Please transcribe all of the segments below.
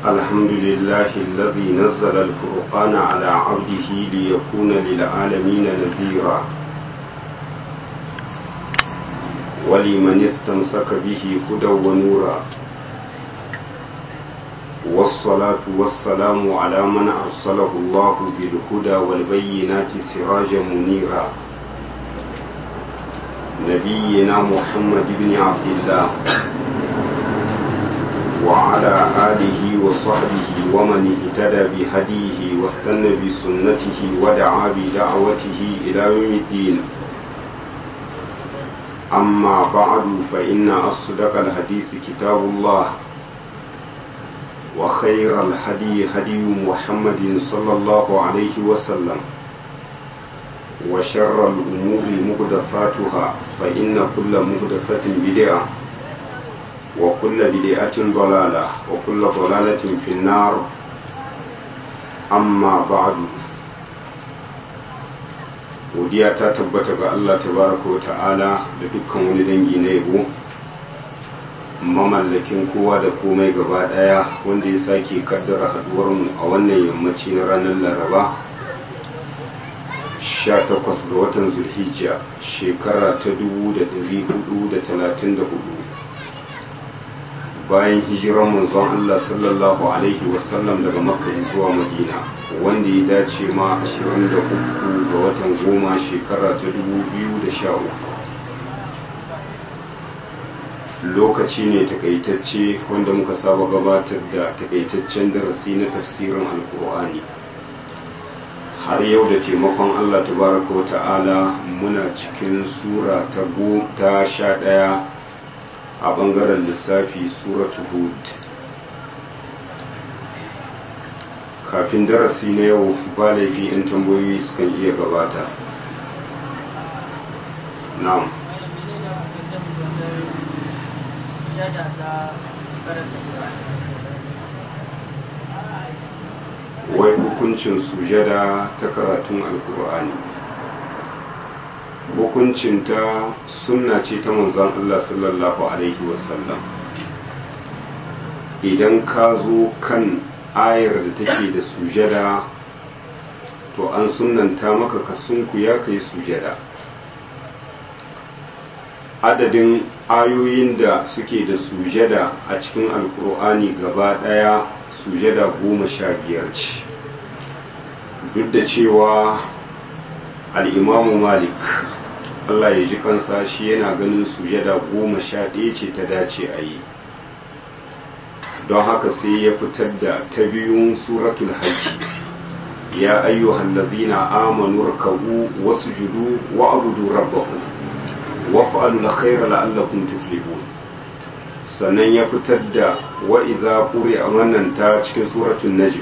الحمد لله الذي نزل الفرقان على عبده ليكون للعالمين نذيرا ولمن استمسك به هدى ونورا والصلاة والسلام على من أرسله الله بالهدى والبينات سراجا منيرا نبينا محمد بن عبد الله وعلى آله وصحبه ومن اهتدى بهديه واستنى بسنته ودعا بدعوته إلى يوم الدين أما بعد فإن أصدق الحديث كتاب الله وخير الهدي هدي محمد صلى الله عليه وسلم وشر الأمور مهدفاتها فإن كل مهدفة بدعة وكل بدعة ضلالة وكل ضلالة في النار أما بعد godiya ta tabbata ga Allah tabaraka wa ta'ala da dukkan wani dangi na yabo mamallakin kowa da komai gaba daya wanda ya sake kaddara haduwar mu a wannan yammaci na ranar laraba 18 ga watan zulhijja shekara ta 1434 bayan hijiran manzon Allah sallallahu alaihi wasallam daga makka zuwa madina wanda ya dace ma 23 ga watan goma shekara ta 2013 lokaci ne takaitacce wanda muka saba gabatar da takaitaccen darasi na tafsirin alkur'ani har yau da taimakon Allah tabaraka wa ta'ala muna cikin sura ta ta sha ɗaya a ɓangaren lissafi suratu hud kafin darasi na yau ba laifi 'yan tambayoyi sukan iya gabata na'am wai hukuncin sujada ta karatun alkur'ani hukuncinta sunna ce ta manzon Allah sallallahu alaihi wasallam idan ka zo kan ayar da take da sujada to an sunanta maka ka sunkuya ka yi sujada adadin ayoyin da suke da sujada a cikin alkur'ani gaba daya sujada goma sha biyar ce duk da cewa al'imamu malik allah ya ji kansa shi yana ganin sujada goma sha ɗaya ce ta dace a yi don haka sai ya fitar da ta biyun suratul hajji ya ayyuhan lazina amanu rakabu wasu judu wa abudu rabbakum waf'alu alkhayra la'allakum tuflihun sannan ya fitar da wa idza quri'a wannan ta cikin suratul najm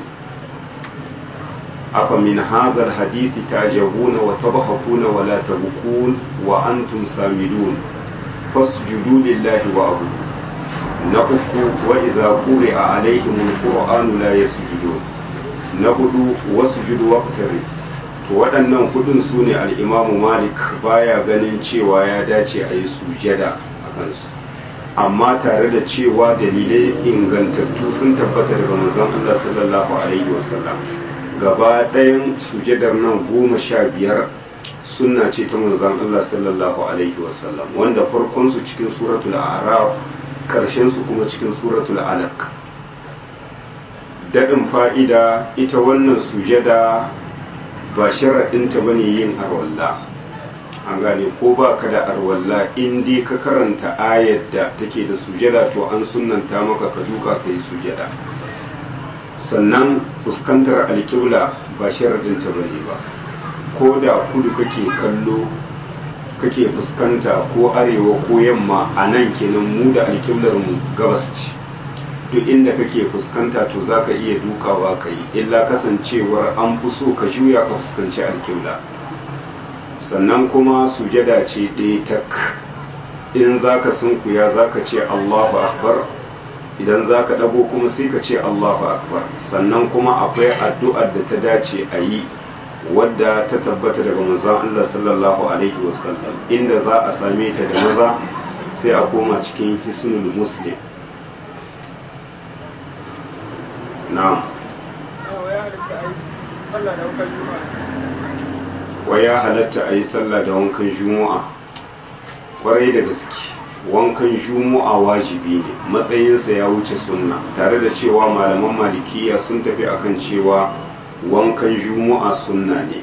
afa min hadha alhadith tajabuna wa tabhakuna wa la tabkun wa antum samidun fasjudu lillahi wa abudu na uku wa idza quri'a alaihim alqur'anu la yasjudun na hudu wasjudu waqtari to waɗannan hudun su ne al'imamu malik baya ganin cewa ya dace a yi sujada a kansu amma tare da cewa dalilai ingantattu sun tabbata daga manzon Allah sallallahu alaihi wasallam gaba ɗayan sujadar nan goma sha biyar sunna ce ta manzon Allah sallallahu alaihi wasallam wanda farkon su cikin suratul a'raf karshen su kuma cikin suratul alaq daɗin fa'ida ita wannan sujada ba sharaɗinta ba ne yin arwalla an gane ko ba ka da arwalla in dai ka karanta ayar da take da sujada to an sunanta maka ka duka ka yi sujada sannan fuskantar alƙibla ba sharaɗinta ba ne ba ko da kudu kake kallo kake fuskanta ko arewa ko yamma a nan kenan mu da alƙiblar mu gabas ce duk inda kake fuskanta to za ka iya dukawa ka yi illa kasancewar an fi so ka juya ka fuskanci alƙibla sannan kuma sujada ce ɗaya tak in za ka sunkuya za ka ce allahu akbar idan za ka ɗago kuma sai ka ce allahu akbar sannan kuma akwai addu'ar da ta dace a yi wadda ta tabbata daga manzon allah sallallahu alaihi wasallam inda za a same ta da maza sai a koma cikin hisnul muslim na'am wa ya halatta a yi sallah da wankan juma'a kwarai da gaske wankan juma'a wajibi ne matsayinsa ya wuce sunna tare da cewa malaman malikiya sun tafi akan cewa wankan juma'a sunna ne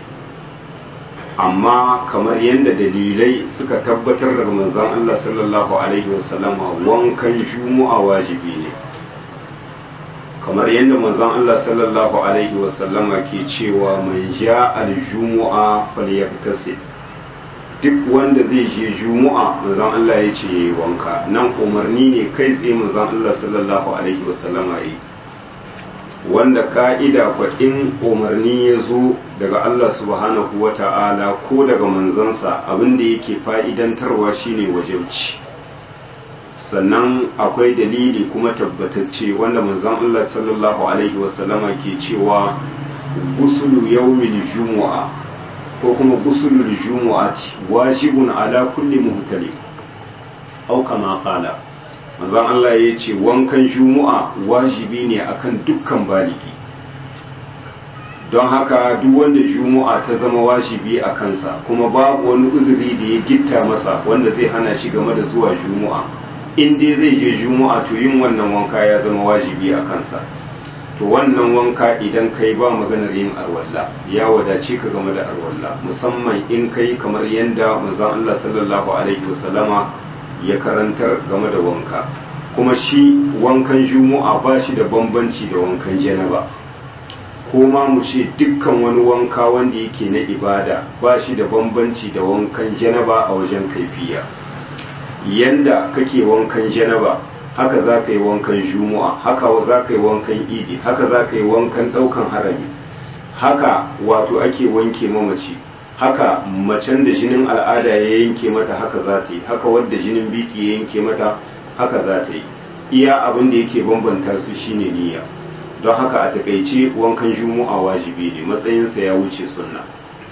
amma kamar yadda dalilai suka tabbatar daga manzon Allah sallallahu alaihi wasallama wankan juma'a wajibi ne kamar yadda manzon Allah sallallahu alaihi wasallama ke cewa mai ja aljumu'a falyaktasil duk wanda zai je jumu'a manzon Allah ya ce wanka nan umarni ne kai tsaye manzon Allah sallallahu alaihi wasallama yi wanda ka'ida kwa in umarni ya zo daga Allah subhanahu wa ta'ala ko daga manzansa abinda yake fa'idantarwa shine wajauci sannan akwai dalili kuma tabbatacce wanda manzon Allah sallallahu alaihi wasallama ke cewa gusulu yawmil jumu'a ko kuma gusulul jumu'ati wajibun ala kulli muhtalim au kama qala manzon Allah ya ce wankan jumu'a wajibi ne akan dukkan baligi don haka duk wanda jumu'a ta zama wajibi a kansa kuma babu wani uzuri da ya gitta masa wanda zai hana shi game da zuwa jumu'a in dai zai je jumu'a to yin wannan wanka ya zama wajibi a kansa to wannan wanka idan kai ba maganar yin arwalla ya wadace ka game da arwalla musamman in kai kamar yadda manzon Allah sallallahu alaihi wasallama ya karantar game da wanka kuma shi wankan jumu'a ba shi da bambanci da wankan janaba ko ma mu ce dukkan wani wanka wanda yake na ibada ba shi da bambanci da wankan janaba a wajen kaifiya yanda kake wankan janaba haka za ka yi wankan jumu'a haka za ka yi wankan idi haka za ka yi wankan ɗaukan harami haka wato ake wanke mamaci haka macen da jinin al'ada ya yanke mata haka za ta yi haka wadda jinin biki ya yanke mata haka za ta yi iya abin da yake bambanta su shine niyya don haka a takaice wankan jumu'a wajibi ne matsayinsa ya wuce sunna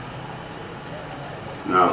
na'am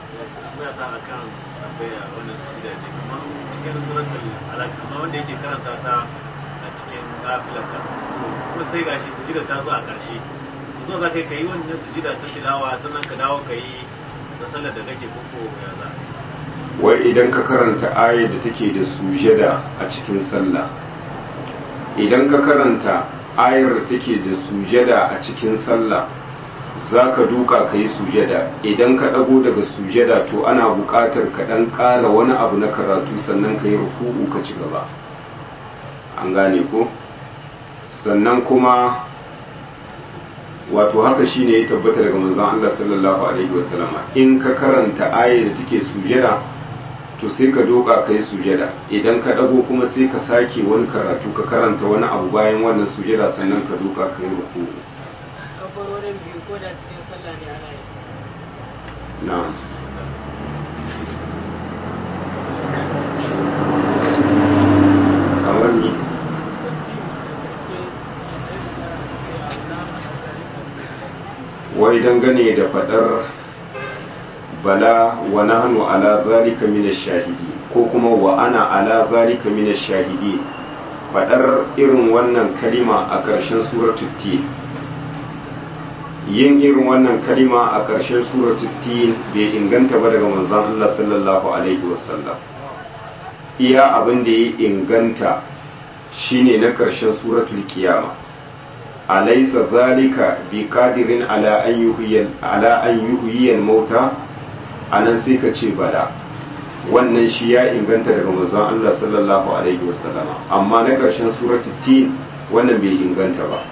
cikin suratul alaq amma wanda yake karanta ta a cikin nafilarka kuma sai gashi sujida ta zo a ƙarshe zo za ka yi wannan sujida ta tilawa sannan ka dawo ka yi da sallar da kake koko ya za wai idan ka karanta ayar da take da sujada a cikin sallah idan ka karanta ayar da take da sujada a cikin sallah za ka duka ka yi sujada idan ka ɗago daga sujada to ana buƙatar ka ɗan ƙara wani abu na karatu sannan ka yi ruku'u ka ci gaba an gane ko sannan kuma wato haka shine ya tabbata daga manzon Allah sallallahu alaihi wasallama in ka karanta ayar da take sujada to sai ka doka ka yi sujada idan ka ɗago kuma sai ka sake wani karatu ka karanta wani abu bayan wannan sujada sannan ka doka ka yi ruku'u kafarorin biyu ko da cikin sallah ne ana yi na'am kamar ni wai dangane da fadar bala wa nahnu ala zalika min shahidi ko kuma wa ana ala zalika min shahidi fadar irin wannan kalima a ƙarshen suratul tin yin irin wannan kalima a ƙarshen suratul tin bai inganta ba daga manzon Allah sallallahu alaihi wasallam iya abin da ya inganta shine na ƙarshen suratul qiyama alaysa zalika bi qadirin ala an yuhyiya ala an yuhyiya mauta anan sai ka ce bala wannan shi ya inganta daga manzon Allah sallallahu alaihi wasallam amma na ƙarshen suratul tin wannan bai inganta ba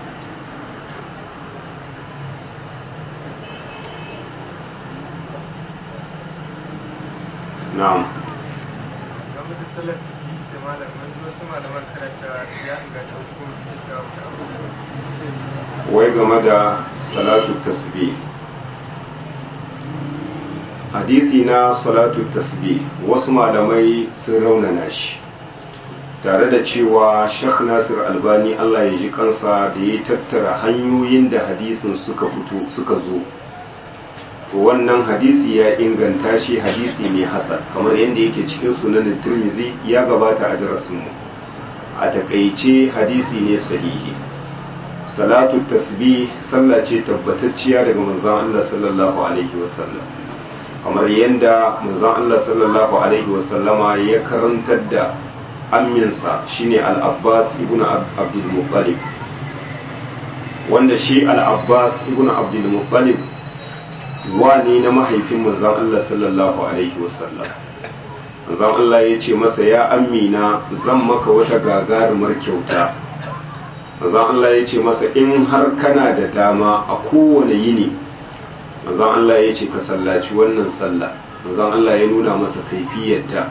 na'am wai game da salatu tasbih hadisi na salatu tasbih wasu malamai sun raunana shi tare da cewa Sheikh Nasir Albani Allah ya ji kansa da ya tattara hanyoyin da hadisin suka fito suka zo to wannan hadisi ya inganta shi hadisi ne hasan kamar yadda yake cikin sunan Tirmidhi ya gabata a darasin mu a takaice hadisi ne sahihi salatu tasbih sallah ce tabbatacciya daga manzon Allah sallallahu alaihi wasallam kamar yadda manzon Allah sallallahu alaihi wasallama ya karantar da amminsa shine al-Abbas ibn Abdul Muttalib wanda shi al-Abbas ibn Abdul Muttalib wani na mahaifin manzon Allah sallallahu alaihi wasallam manzon Allah ya ce masa ya amina zan maka wata gagarumar kyauta manzon Allah ya ce masa in har kana da dama a kowane yini manzon Allah ya ce ka sallaci wannan sallah manzon Allah ya nuna masa kaifiyarta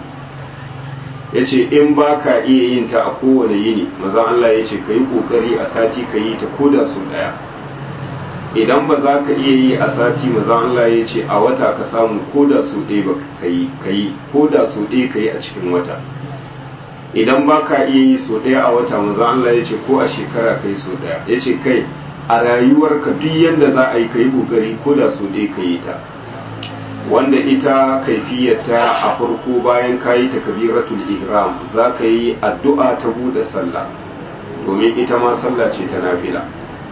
ya ce in ba ka iya yin ta a kowane yini manzon Allah ya ce ka yi ƙoƙari a sati ka yi ta koda su ɗaya idan ba za ka iya yi a sati manzon Allah ya ce a wata ka samu koda su ɗaya ba ka yi ka yi koda su ɗaya ka yi a cikin wata idan ba ka iya yi so ɗaya a wata manzon Allah ya ce ko a shekara ka yi so ɗaya ya ce kai a rayuwarka duk yadda za a yi ka yi ƙoƙari ko da so ɗaya ka yi ta wanda ita kaifiyarta a farko bayan ka yi takabiratul ihram za ka yi addu'a ta buɗe sallah domin ita ma sallah ce ta nafila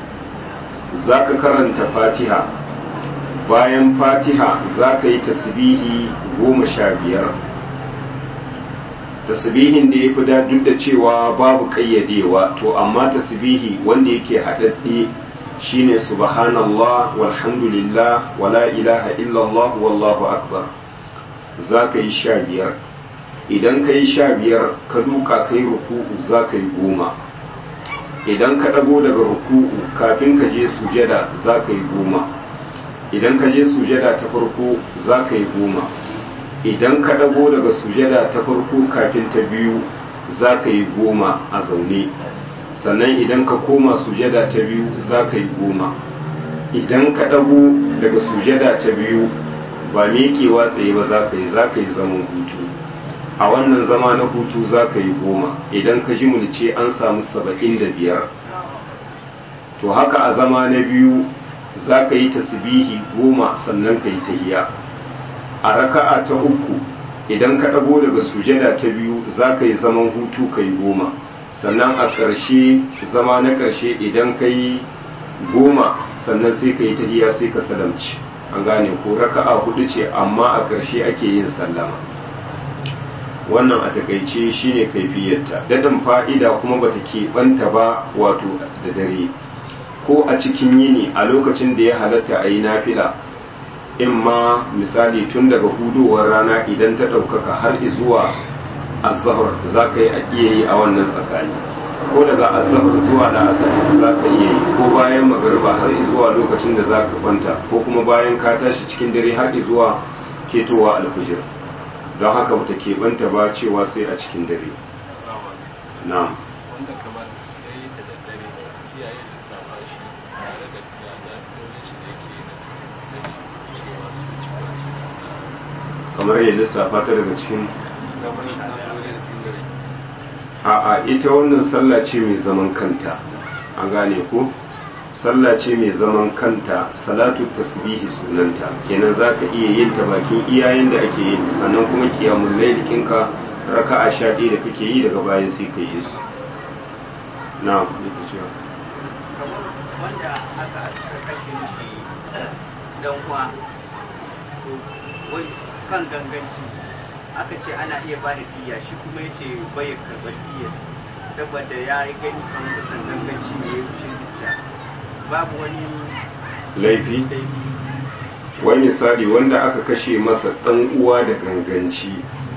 za ka karanta fatiha bayan fatiha za ka yi tasbihi goma sha biyar tasbihin da ya fi da duk da cewa babu ƙayyadewa to amma tasbihi wanda yake haɗaɗɗe shine subhanallah walhamdulillah wala ilaha illallah wallahu akbar za ka yi sha biyar idan ka yi sha biyar ka duka ka yi ruku'u za ka yi goma idan ka ɗago daga ruku'u kafin ka je sujada za ka yi goma idan ka je sujada ta farko za ka yi goma idan ka ɗago daga sujada ta farko kafin ta biyu za ka yi goma a zaune sannan idan ka koma sujada ta biyu za ka yi goma idan ka ɗago daga sujada ta biyu ba miƙewa tsaye ba za ka yi za ka yi zaman hutu a wannan zama na hutu za ka yi goma idan ka ji mulce an samu saba'in da biyar to haka a zama na biyu za ka yi tasbihi goma sannan ka yi tahiya a raka'a ta uku idan ka ɗago daga sujada ta biyu za ka yi zaman hutu ka yi goma sannan a ƙarshe zama na ƙarshe idan ka yi goma sannan sai ka yi tahiya sai ka salamci an gane ko raka'a hudu ce amma a ƙarshe ake yin sallama wannan a takaice shine kaifiyarta dadan fa'ida kuma bata keɓanta ba wato da dare ko a cikin yini a lokacin da ya halatta a yi nafila in ma misali tun daga hudowar rana idan ta ɗaukaka har zuwa azahar za ka yi a iya yi a wannan tsakani ko daga azahar zuwa da asali za ka iya yi ko bayan magariba har zuwa lokacin da za ka kwanta ko kuma bayan ka tashi cikin dare har zuwa ketowa alfijir don haka bata keɓanta ba cewa sai a cikin dare na'am wanda kamar ya yi ta da dare iyaye da safa shi tare da yada dole shi da yake na dare cewa su ci ba su kamar ya lissafa ta daga cikin kamar shi na dole da cikin dare a'a ita wannan sallah ce mai zaman kanta an gane ko sallah ce mai zaman kanta salatu tasbihi sunanta kenan zaka iya yin ta bakin iyayen da ake yin ta sannan kuma qiyamul layl kinka raka'a sha ɗaya da kake yi daga bayan sai ka yi su na ku cewa kamar wanda aka aka kashe mishi dan uwa to wai kan ganganci aka ce ana iya ba da diya shi kuma yace bai karɓar diya saboda ya yi gani kan kusan ganganci ne ya wuce zuciya babu wani laifi laifi wani misali wanda aka kashe masa ɗan uwa da ganganci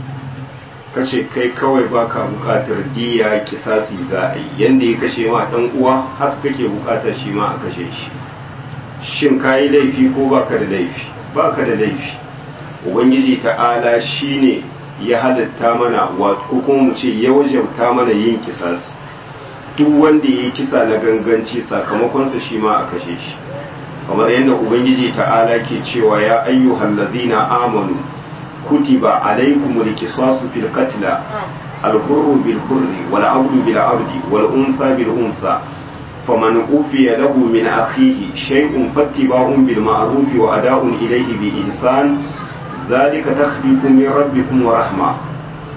kace kai kawai baka bukatar diya kisasi za a yi yanda ya kashe ma ɗan uwa haka kake bukatar shi ma a kashe shi shin ka yi laifi ko baka da laifi baka da laifi ubangiji ta'ala shine ya halatta mana wato ko kuma mu ce ya wajabta mana yin kisasi duk wanda ya yi kisa na ganganci sakamakonsa shi ma a kashe shi kamar yadda ubangiji ta'ala ke cewa ya ayyuhal ladina amanu kutiba alaykumul qisasu fil qatl al hurru bil hurri wal abdu bil abdi wal unsa bil unsa faman ufiya lahu min akhihi shay'un fattiba'un bil ma'ruf wa ada'un ilayhi bi ihsan dhalika takhfifun min rabbikum wa rahma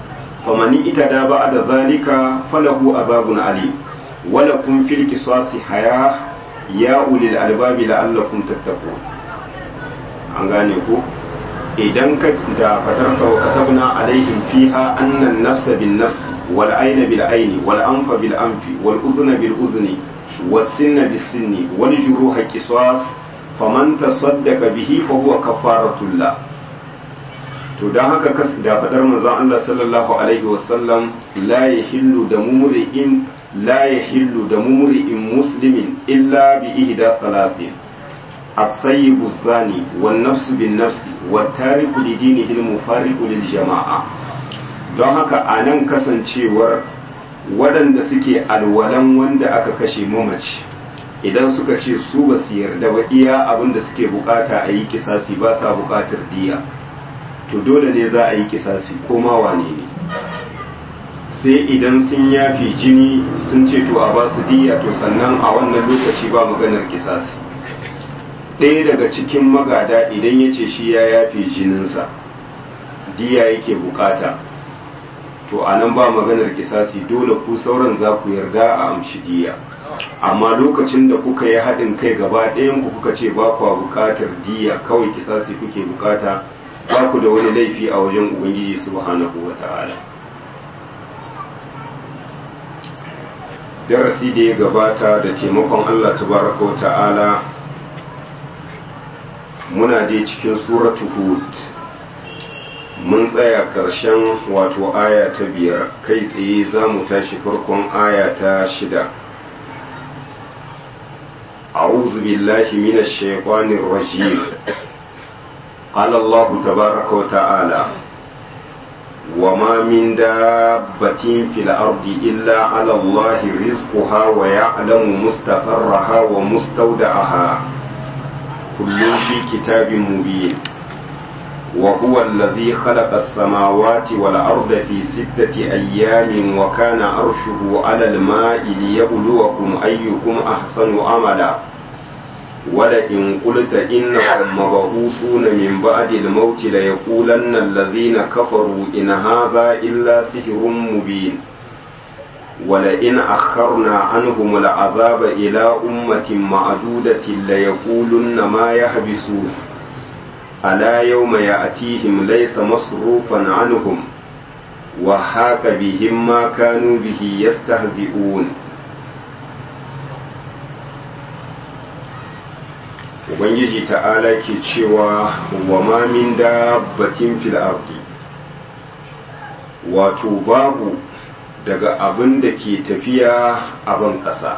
famani ita da ba da zalika falahu azabun ali wala kun fil qisasi haya ya ulil albabi la'allakum tattaqun an gane ko idan ka da fadar sa wa katabna alaihim fiha annan nafsa bin nafs wal ayna bil ayni wal anfa bil anfi wal udhna bil udhni was sinna bis sinni wal juruha qisas faman tasaddaqa bihi fa huwa kafaratul lah to dan haka kas da fadar manzon Allah sallallahu alaihi wasallam la yahillu da mumri'in la yahillu da mumri'in muslimin illa bi ihda thalathin الطيب الثاني والنفس بالنفس والتارك لدينه المفارق للجماعة don haka a nan kasancewar waɗanda suke alwalan wanda aka kashe mamaci idan suka ce su ba su yarda ba iya abin da suke bukata a yi kisasi ba sa bukatar diya to dole ne za a yi kisasi ko ma wane ne sai idan sun yafi jini sun ce to a ba su diya to sannan a wannan lokaci ba maganar kisasi ɗaya daga cikin magada idan ya ce shi ya yafe jininsa diya yake bukata to a nan ba maganar kisasi dole ku sauran za ku yarda a amshi diya amma lokacin da kuka yi haɗin kai gaba ɗayan ku kuka ce ba kwa bukatar diya kawai kisasi kuke bukata ba ku da wani laifi a wajen ubangiji subhanahu wa ta'ala darasi da ya gabata da taimakon allah tabaraka wa ta'ala muna dai cikin suratu hud mun tsaya ƙarshen wato aya ta biyar kai tsaye za mu tashi farkon aya ta shida أعوذ بالله من الشيطان الرجيم قال الله تبارك وتعالى وما من دابة في الأرض إلا على الله رزقها ويعلم مستقرها ومستودعها كل في كتاب مبين وهو الذي خلق السماوات والأرض في ستة أيام وكان عرشه على الماء ليبلوكم أيكم أحسن عملا ولئن قلت إنكم مبعوثون من بعد الموت ليقولن الذين كفروا إن هذا إلا سحر مبين ولئن أخرنا عنهم العذاب إلى أمة معدودة ليقولن ما يحبسون ألا يوم يأتيهم ليس مصروفا عنهم وحاك بهم ما كانوا به يستهزئون Ubangiji ta'ala ke cewa wa ma min dabbatin fil ardi wato babu daga abin da ke tafiya a ban ƙasa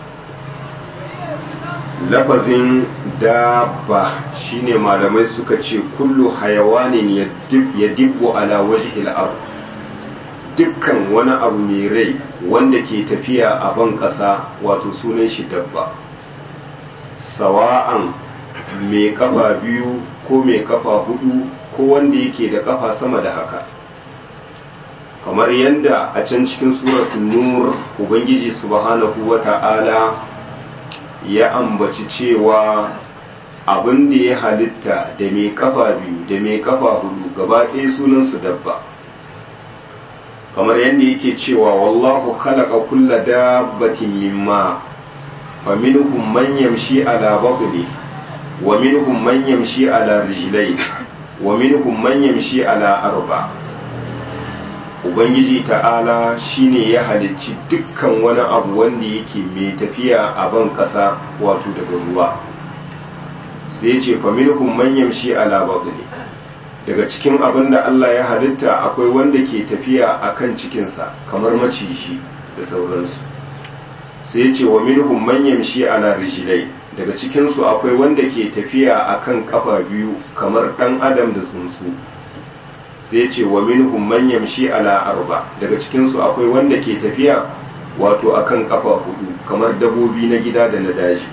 lafazin dabba shine malamai suka ce kullu hayawanin ya dibbo ala wajhil ard dukkan wani abu mai rai wanda ke tafiya a ban ƙasa wato sunan shi dabba sawa'an mai kafa biyu ko mai kafa hudu ko wanda yake da kafa sama da haka kamar yadda a can cikin suratun nur ubangiji subhanahu wa ta'ala ya ambaci cewa abin da ya halitta da mai kafa biyu da mai kafa hudu gaba ɗaya sunansu dabba kamar yadda yake cewa wallahu khalaqa kulla dabbatin mimma faminhum man yamshi ala batni wa minhum man yamshi ala rijlayn wa minhum man yamshi ala arba ubangiji ta'ala shine ya halicci dukkan wani abu wanda yake mai tafiya a ban ƙasa wato daga ruwa sai ya ce faminhum man yamshi ala batni daga cikin abin da Allah ya halitta akwai wanda ke tafiya akan cikinsa kamar maciji da sauransu sai ya ce wa minhum man yamshi ala rijlai daga cikinsu akwai wanda ke tafiya akan kafa biyu kamar dan adam da tsuntsu sai ce wa minhum man yamshi ala arba daga cikin su akwai wanda ke tafiya wato akan kafa hudu kamar dabobi na gida da na daji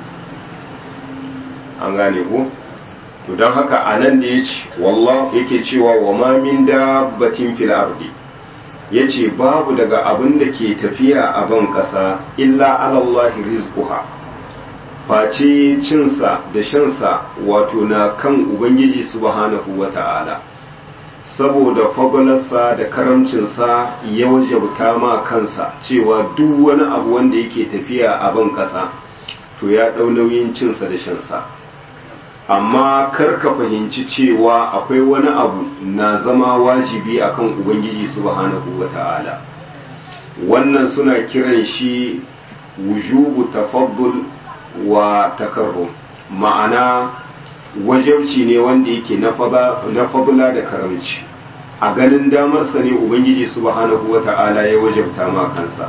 an gane ko to don haka anan da yace wallah yake cewa wa ma min dabbatin fil ardi yace babu daga abin da ke tafiya a ban kasa illa ala Allah rizquha face cinsa da shansa wato na kan ubangiji subhanahu wata'ala saboda fagalarsa da karamcinsa ya wajabta ma kansa cewa duk wani abu wanda yake tafiya a ban ƙasa to ya ɗau nauyin cinsa da shansa amma kar ka fahimci cewa akwai wani abu na zama wajibi akan ubangiji subhanahu wa ta'ala wannan suna kiran shi wujubu tafaddul wa takarrum ma'ana wajabci ne wanda yake na fabula da karamci a ganin damarsa ne ubangiji subhanahu wa ta'ala ya wajabta ma kansa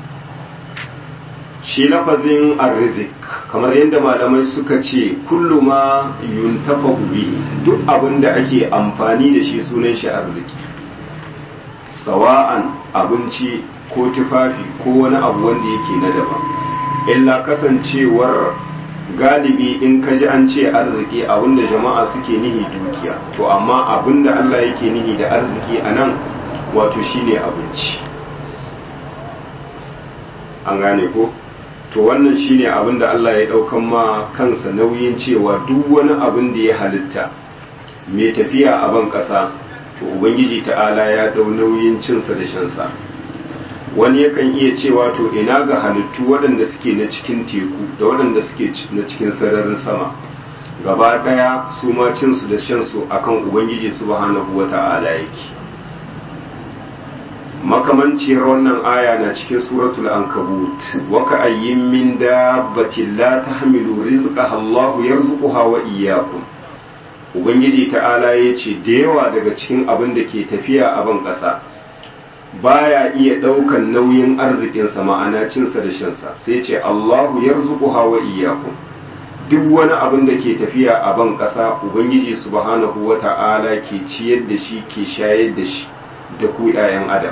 shi lafazin arzik kamar yadda malamai suka ce kullu ma yuntafa bihi duk abin da ake amfani da shi sunan shi arziki sawa'an abinci ko tufafi ko wani abu wanda yake na daban illa kasancewar galibi in ka ji an ce arziki abinda jama'a suke nihi dukiya to amma abinda Allah yake nihi da arziki a nan wato shine abinci an gane ko to wannan shine abinda Allah ya daukan ma kansa nauyin cewa duk wani abin da ya halitta mai tafiya a ban kasa to ubangiji ta'ala ya dau nauyin cinsa da shansa wani yakan iya cewa to ina ga halittu waɗanda suke na cikin teku da waɗanda suke na cikin sararin sama gaba ɗaya su ma cinsu da shansu akan ubangiji subhanahu wa ta'ala yake makamanciyar wannan aya na cikin suratul ankabut wa ka ayyin min dabbatin la tahmilu rizqaha Allah yarzuquha wa iyyakum ubangiji ta'ala yace da yawa daga cikin abin da ke tafiya a ban ƙasa baya iya ɗaukan nauyin arzikinsa ma'ana cinsa da shansa sai ce Allahu yarzuquha wa iyyakum duk wani abin da ke tafiya a ban ƙasa ubangiji subhanahu wa ta'ala ke ciyar da shi ke shayar da shi da ku 'ya'yan adam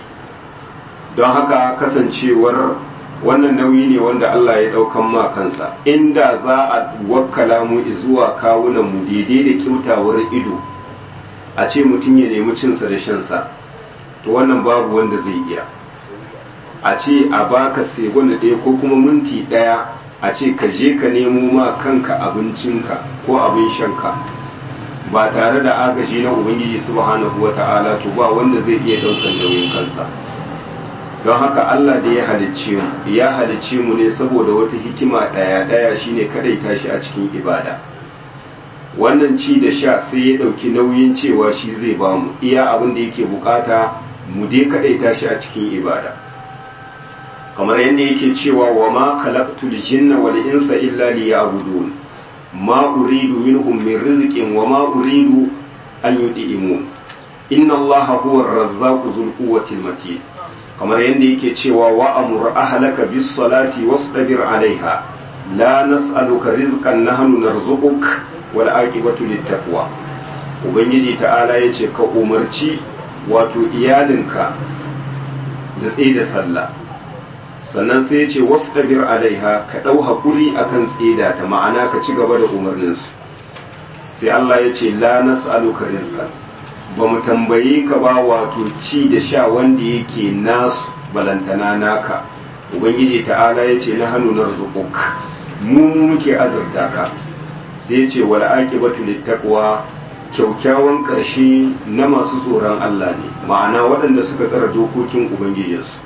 don haka kasancewar wannan nauyi ne wanda Allah ya ɗaukan ma kansa inda za a wakkala mu zuwa kawunan mu daidai da kyautawar ido a ce mutum ya nemi cinsa da shansa to wannan babu wanda zai iya a ce a baka segwanda ɗaya ko kuma minti ɗaya a ce ka je ka nemo ma kanka abincinka ko abin shanka ba tare da agaji na ubangiji subhanahu wa ta'ala to ba wanda zai iya ɗaukar nauyin kansa don haka Allah da ya halicce mu ya halicce mu ne saboda wata hikima ɗaya ɗaya shine kadai tashi a cikin ibada wannan ci da sha sai ya ɗauki nauyin cewa shi zai bamu iya abin da yake bukata mu dai kadai tashi a cikin ibada kamar yadda yake cewa wa ma khalaqtul jinna wal insa illa liya'budun ma uridu minhum min rizqin wa ma uridu an yud'imun inna allaha huwa ar-razzaqu dhul quwwati matin kamar yadda yake cewa wa amur ahlaka bis salati wastabir alaiha la nas'aluka rizqan nahnu narzuquk wal aqibatu lit taqwa ubangiji ta'ala yace ka umarci wato iyalinka da tsaye da sallah sannan sai ya ce wasu ɗabir alaiha ka ɗau haƙuri akan tseda ta ma'ana ka ci gaba da umarninsu sai Allah ya ce la nas'aluka rizqan ba mu tambaye ka ba wato ci da sha wanda yake nasu balantana naka ubangiji ta'ala ya ce na hannu narzuquk mu muke azurta ka sai ya ce wal aqibatu littaqwa kyaukyawan ƙarshe na masu tsoron Allah ne ma'ana waɗanda suka tsara dokokin ubangijinsu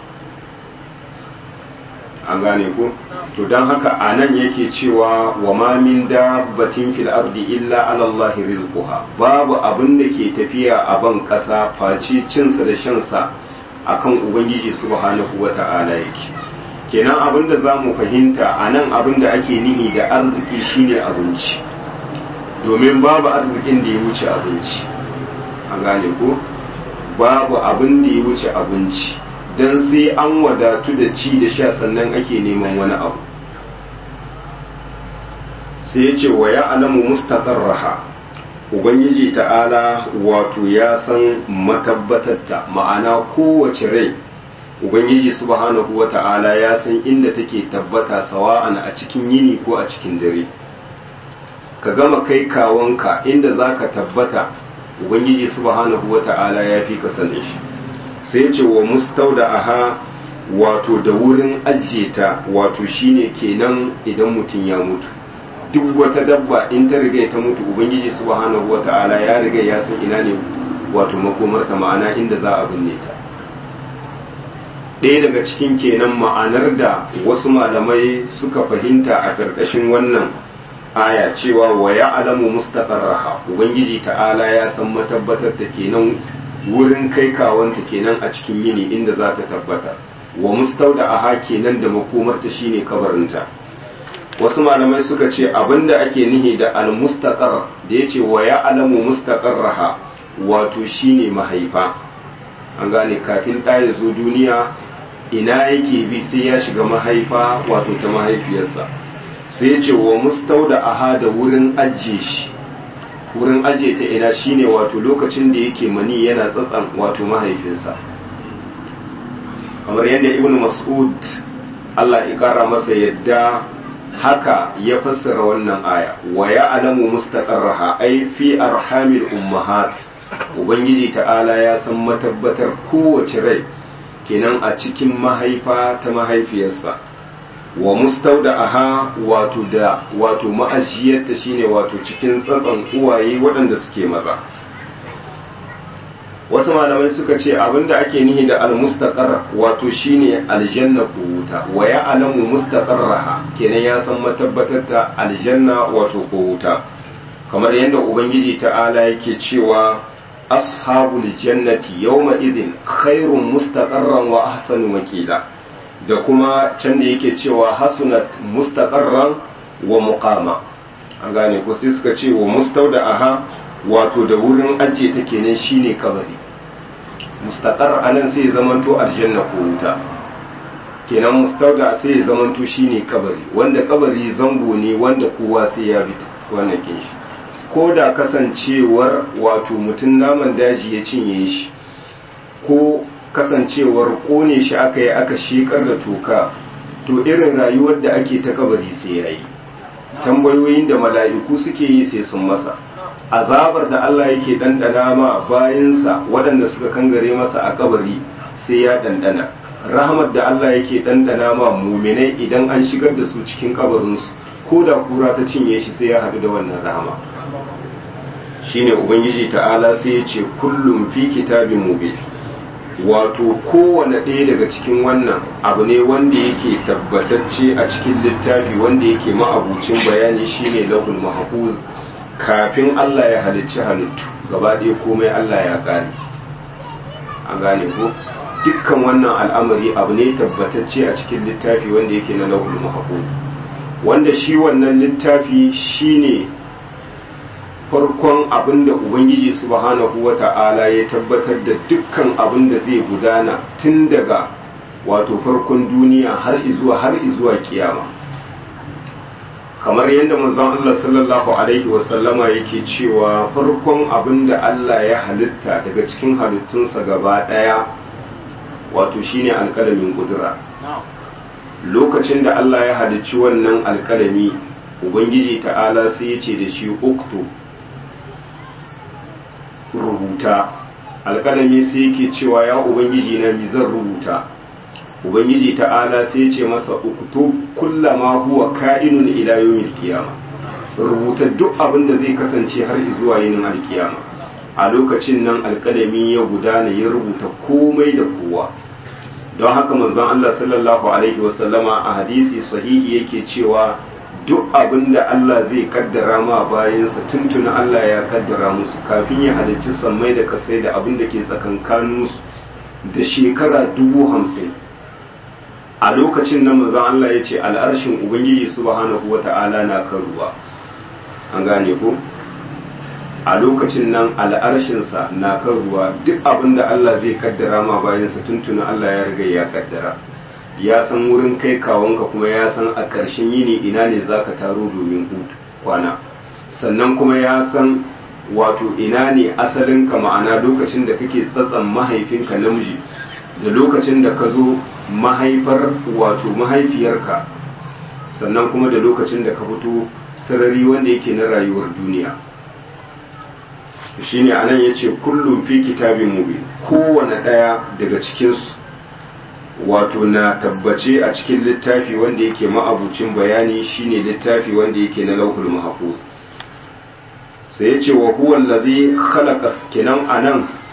an gane ku to don haka a nan yake cewa wa ma min dabbatin fil ardi illa ala Allah rizquha babu abin da ke tafiya a ban ƙasa face cinsa da shansa akan ubangiji subhanahu wata'ala yake kenan abin da za mu fahimta a nan abin da ake nihi da arziki shine abinci domin babu arzikin da ya wuce abinci an gane ko babu abin da ya wuce abinci don sai an wadatu da ci da sha sannan ake neman wani abu sai ya ce wa ya alamu mustaqarraha ubangiji ta'ala wato ya san matabbatarta ma'ana kowace rai ubangiji subhanahu wa ta'ala ya san inda take tabbata sawa'an a cikin yini ko a cikin dare ka gama kai kawonka inda za ka tabbata ubangiji subhanahu wa ta'ala ya fi ka sanin shi sai ce wa mustauda aha wato da wurin ajiye ta wato shine kenan idan mutum ya mutu duk wata dabba in ta riga ta mutu ubangiji subhanahu wata'ala ya riga ya san ina ne wato makomarta ma'ana inda za a binne ta ɗaya daga cikin kenan ma'anar da wasu malamai suka fahimta a ƙarƙashin wannan aya cewa wa ya alamu mustaqarraha ubangiji ta'ala ya san matabbatar ta kenan wurin kai kawanta kenan a cikin yini inda za ta tabbata wa mustauda aha kenan da makomarta shine kabarinta wasu malamai suka ce abinda ake nihi da al-mustaqar da yace wa ya alamu mustaqarraha wato shine mahaifa an gane kafin ɗa ya zo duniya ina yake bi sai ya shiga mahaifa wato ta mahaifiyarsa sai ce wa mustauda aha da wurin ajiye shi wurin ajiye ta ina shine wato lokacin da yake mani yana tsatsan wato mahaifinsa kamar yadda ibn mas'ud Allah ya kara masa yadda haka ya fassara wannan aya wa ya alamu mustaqarraha ai fi arhamil ummahat ubangiji ta'ala ya san matabbatar kowace rai kenan a cikin mahaifa ta mahaifiyarsa wa mustauda aha wato da wato ma'ajiyarta shine wato cikin tsatson uwaye waɗanda suke maza wasu malamai suka ce abinda ake nihi da almustaqar wato shine aljanna ko wuta wa ya alamu mustaqarraha kenan ya san matabbatar ta aljanna wato ko wuta kamar yadda ubangiji ta'ala yake cewa ashabul jannati yawma idin khairun mustaqarran wa ahsanu makila da kuma can da yake cewa hasunat mustaqarran wa muqama an gane ko sai suka ce wa mustauda aha wato da wurin ajiye ta kenan shine kabari mustaqar anan sai ya zamanto aljanna ko wuta kenan mustauda sai ya zamanto shine kabari wanda kabari zango ne wanda kowa sai ya bi wannan kin shi ko da kasancewar wato mutum naman daji ya cinye shi ko kasancewar kone shi aka yi aka shekar da toka to irin rayuwar da ake ta kabari sai ya yi tambayoyin da mala'iku suke yi sai sun masa azabar da Allah yake ɗanɗana ma bayansa waɗanda suka kangare masa a kabari sai ya ɗanɗana rahmat da Allah yake ɗanɗana ma muminai idan an shigar da su cikin kabarinsu ko da kura ta cinye shi sai ya haɗu da wannan rahama shine ubangiji ta'ala sai ya ce kullum fi kitabin mubin wato kowane ɗaya daga cikin wannan abu ne wanda yake tabbatacce a cikin littafi wanda yake ma'abucin bayani shine lahul mahfuz kafin Allah ya halicci halittu gaba ɗaya komai Allah ya gane an gane ko dukkan wannan al'amari abu ne tabbatacce a cikin littafi wanda yake na lahul mahfuz wanda shi wannan littafi shine farkon abin da ubangiji subhanahu wa ta'ala ya tabbatar da dukkan abin da zai gudana tun daga wato farkon duniya har izuwa har izuwa kiyama kamar yadda manzon Allah sallallahu alaihi wasallama yake cewa farkon abin da Allah ya halitta daga cikin halittunsa gaba daya wato shine alƙalamin kudura lokacin da Allah ya halicci wannan alƙalami ubangiji ta'ala sai ya ce da shi uktu rubuta alƙalami sai yake cewa ya ubangiji na mi zan rubuta ubangiji ta'ala sai ce masa uktu kullama huwa ka'inun ila yawmil qiyama rubuta duk abin da zai kasance har zuwa yinin alkiyama a lokacin nan alƙalami ya gudana ya rubuta komai da kowa don haka manzon Allah sallallahu alaihi wasallama a hadisi sahihi yake cewa duk abin da Allah zai kaddara ma bayansa tuntuna Allah ya kaddara musu kafin ya halicci sammai da kasai da abin da ke tsakankaninsu da shekara dubu hamsin a lokacin nan manzon Allah ya ce al'arshin Ubangiji subhanahu wata'ala na kan ruwa an gane ko a lokacin nan al'arshinsa na kan ruwa duk abin da Allah zai kaddara ma bayansa tuntuna Allah ya riga ya kaddara ya san wurin kai kawonka kuma ya san a ƙarshen yini ina ne za ka taro domin hutu kwana sannan kuma ya san wato ina ne asalinka ma'ana lokacin da kake tsatsan mahaifinka namiji da lokacin da ka zo mahaifar wato mahaifiyarka sannan kuma da lokacin da ka fito sarari wanda yake na rayuwar duniya shine anan yace kullum fi kitabin mubin kowane ɗaya daga cikinsu wato na tabbace a cikin littafi wanda yake ma'abucin bayani shine littafi wanda yake na lauhul mahfuz sai yace wa huwa allazi khalaqa kinan anan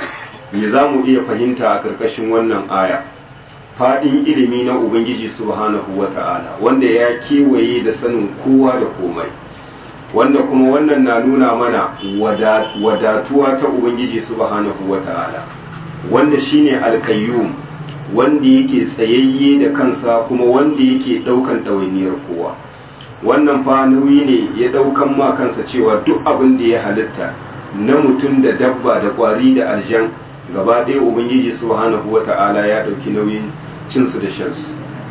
me za mu iya fahimta a ƙarƙashin wannan aya faɗin ilimi na ubangiji subhanahu wa ta'ala wanda ya kewaye da sanin kowa da komai wanda kuma wannan na nuna mana wadatuwa ta ubangiji subhanahu wa ta'ala wanda shine alkayyum wanda yake tsayayye da kansa kuma wanda yake ɗaukan ɗawainiyar kowa wannan fa nauyi ne ya ɗaukan ma kansa cewa duk abin da ya halitta na mutum da dabba da ƙwari da aljan gaba ɗaya ubangiji subhanahu wa ta'ala ya ɗauki nauyin cinsu da shansu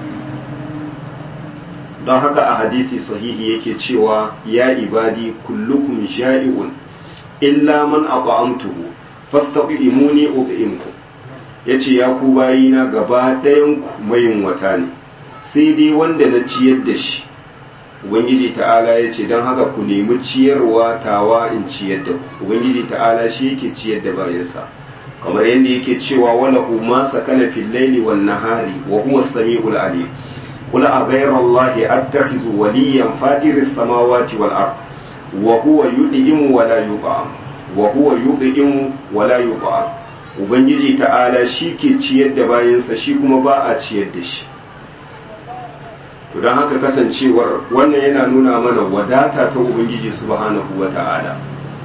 don haka a hadisi sahihi yake cewa ya ibadi kullukum sha'i'un illa man at'amtuhu fastaqimuni ut'imku yace ya ku bayina gaba ɗayan ku mayin wata ne sai dai wanda na ciyar da shi ubangiji ta'ala yace don haka ku nemi ciyarwa tawa in ciyar da ku ubangiji ta'ala shi yake ciyar da bayansa kamar yadda yake cewa wala ma sakana fil laili wan nahari wa huwa as-sami'ul alim qul a ghayra allahi attakhizu waliyan fadiris samawati wal ard wa huwa yud'imu wa la yut'am wa huwa yud'imu wa la yut'am ubangiji ta'ala shi ke ciyar da bayansa shi kuma ba a ciyar da shi to don haka kasancewar wannan yana nuna mana wadata ta ubangiji subhanahu wa ta'ala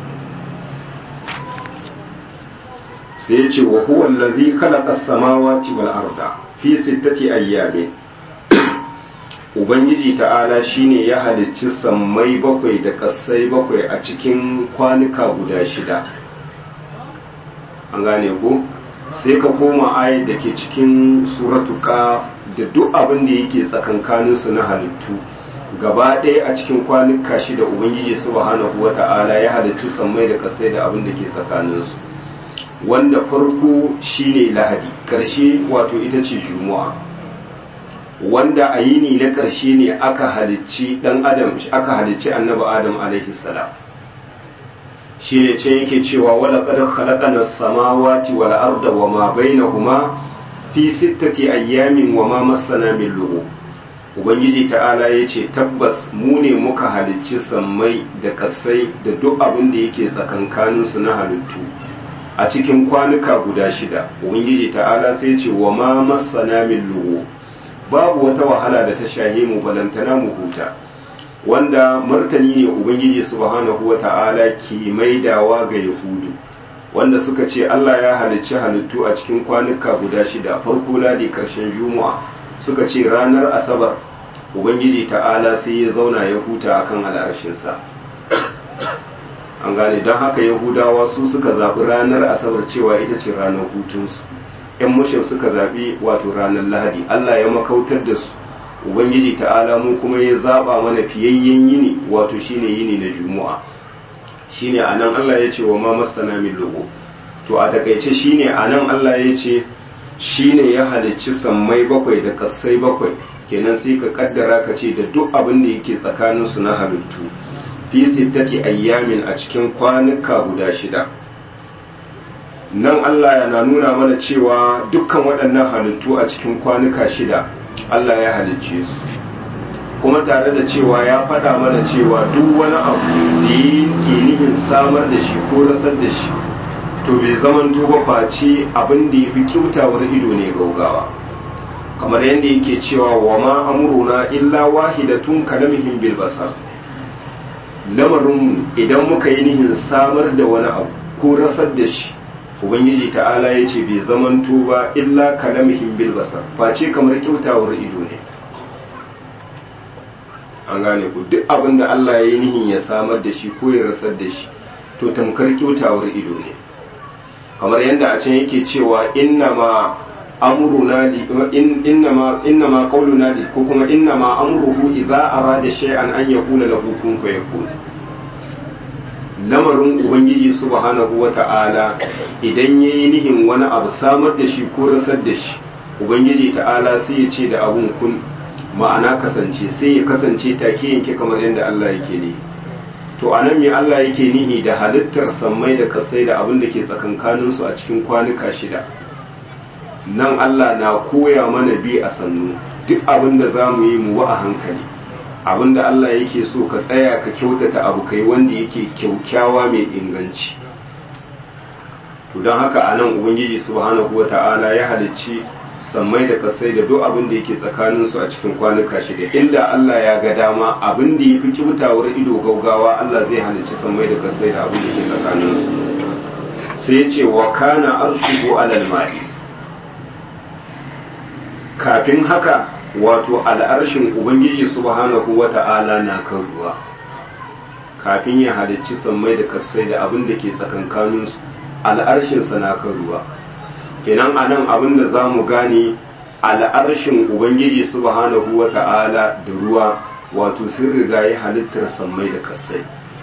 sai ya ce wa huwa allazi khalaqa as-samawati wal arda fi sittati ayyamin ubangiji ta'ala shine ya halicci sammai bakwai da kasai bakwai a cikin kwanuka guda shida an gane ku sai ka koma ayat da ke cikin suratu ka da duk abin da yake tsakankanin su na halittu gaba ɗaya a cikin kwanuka shida ubangiji subhanahu wata'ala ya halicci sammai da kasai da abin da ke tsakaninsu wanda farko shine lahadi karshe wato ita ce juma'a wanda a yini na karshe ne aka halicci dan adam aka halicci annabi adam alaihi salam shi ne ce yake cewa wala qad khalaqana as-samawati wal arda wama bainahuma fi sittati ayyamin wama massana min lughub ubangiji ta'ala yace tabbas mu ne muka halicci sammai da kasai da duk abin da yake tsakankaninsu na halittu a cikin kwanuka guda shida ubangiji ta'ala sai ce wa ma masana min lugu babu wata wahala da ta shahe mu balantana mu huta wanda martani ne ubangiji subhanahu wa ta'ala ke maidawa ga yahudu wanda suka ce Allah ya halicci halittu a cikin kwanuka guda shida farko ladi karshen juma'a suka ce ranar asabar ubangiji ta'ala sai ya zauna ya huta akan al'arshinsa an gane don haka yahudawa su suka zaɓi ranar asabar cewa ita ce ranar hutunsu yan mushin suka zaɓi wato ranar lahadi allah ya makautar da su ubangiji ta'ala mu kuma ya zaɓa mana fiyayyen yini wato shine yini na juma'a shine a nan allah ya ce wa ma masana min logo to a takaice shine a nan allah ya ce shine ya halicci sammai bakwai da kassai bakwai kenan sai ka kaddara ka ce da duk abin da yake tsakaninsu na halittu fi sittati ayyamin a cikin kwanuka guda shida nan Allah yana nuna mana cewa dukkan waɗannan halittu a cikin kwanuka shida Allah ya halicce su kuma tare da cewa ya faɗa mana cewa duk wani abu da ke nihin samar da shi ko rasar da shi to bai zaman ba face abin da ya fi kyautawar ido ne gaugawa kamar yadda yake cewa wa ma amuruna illa wahidatun kalamihim bil basar lamarinmu idan muka yi nihin samar da wani abu ko rasar da shi ubangiji ta'ala ya ce bai zamanto ba illa kalamihim bil basar face kamar kyautawar ido ne an gane ku duk abin da Allah ya yi nihin ya samar da shi ko ya rasar da shi to tamkar kyautawar ido ne kamar yadda a can yake cewa inna ma amruna li inna ma inna ma qawluna li ko kuma inna ma amruhu idza arada shay'an an yaqula lahu kun fayakun lamarin ubangiji subhanahu wata'ala idan yayi nihin wani abu samar da shi ko rasar da shi ubangiji ta'ala sai ya ce da abun kun ma'ana kasance sai ya kasance take yanke kamar yadda Allah yake ne to anan me Allah yake nihi da halittar sammai da kasai da abin da ke tsakankanin su a cikin kwanuka shida nan Allah na koya mana bi a sannu duk abin da za mu yi mu wa a hankali abin da Allah yake so ka tsaya ka kyautata abu kai wanda yake kyaukyawa mai inganci to don haka a nan ubangiji subhanahu wa ta'ala ya halicci sammai da kasai da duk abin da yake tsakaninsu a cikin kwanuka shida inda Allah ya ga dama abin da ya fi kibtawar ido gaugawa Allah zai halicci sammai da kasai da abin da ke tsakaninsu sai ya ce wa kana arshuhu alal ma'i kafin haka wato al'arshin ubangiji subhanahu wa ta'ala na kan ruwa kafin ya halicci sammai da kasai da abin da ke tsakankaninsu al'arshinsa na kan ruwa kenan a nan abin da za mu gane al'arshin ubangiji subhanahu wa ta'ala da ruwa wato sun riga ya halittar sammai da kasai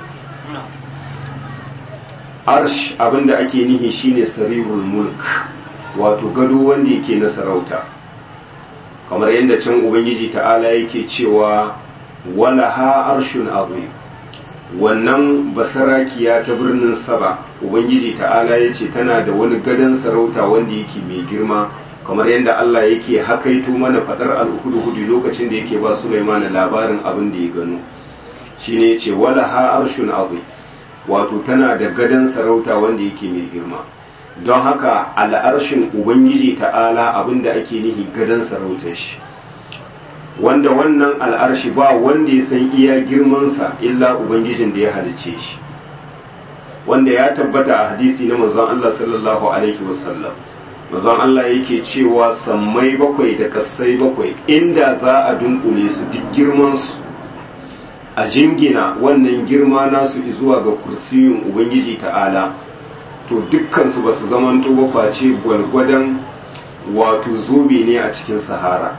arsh abin da ake nihi shine sarirul mulk wato gado wanda yake na sarauta kamar yadda can ubangiji ta'ala yake cewa wala ha arshun azim wannan basarakiya ta birnin saba ubangiji ta'ala ya ce tana da wani gadon sarauta wanda yake mai girma kamar yadda Allah yake hakaito mana fadar alhudu-hudu lokacin da yake ba Sulaiman labarin abin da ya gano shine yace wala ha arshun azim wato tana da gadon sarauta wanda yake mai girma don haka al'arshin ubangiji ta'ala abin da ake nihi gadon sarautar shi wanda wannan al'arshi ba wanda ya san iya girmansa illa ubangijin da ya halice shi wanda ya tabbata a hadisi na manzon Allah sallallahu alaihi wasallam manzon Allah yake cewa sammai bakwai da kassai bakwai inda za a dunkule su duk girmansu a jingina wannan girma nasu zuwa ga kursiyin ubangiji ta'ala to dukkansu ba su zamanto ba face gwalgwadon wato zobe ne a cikin sahara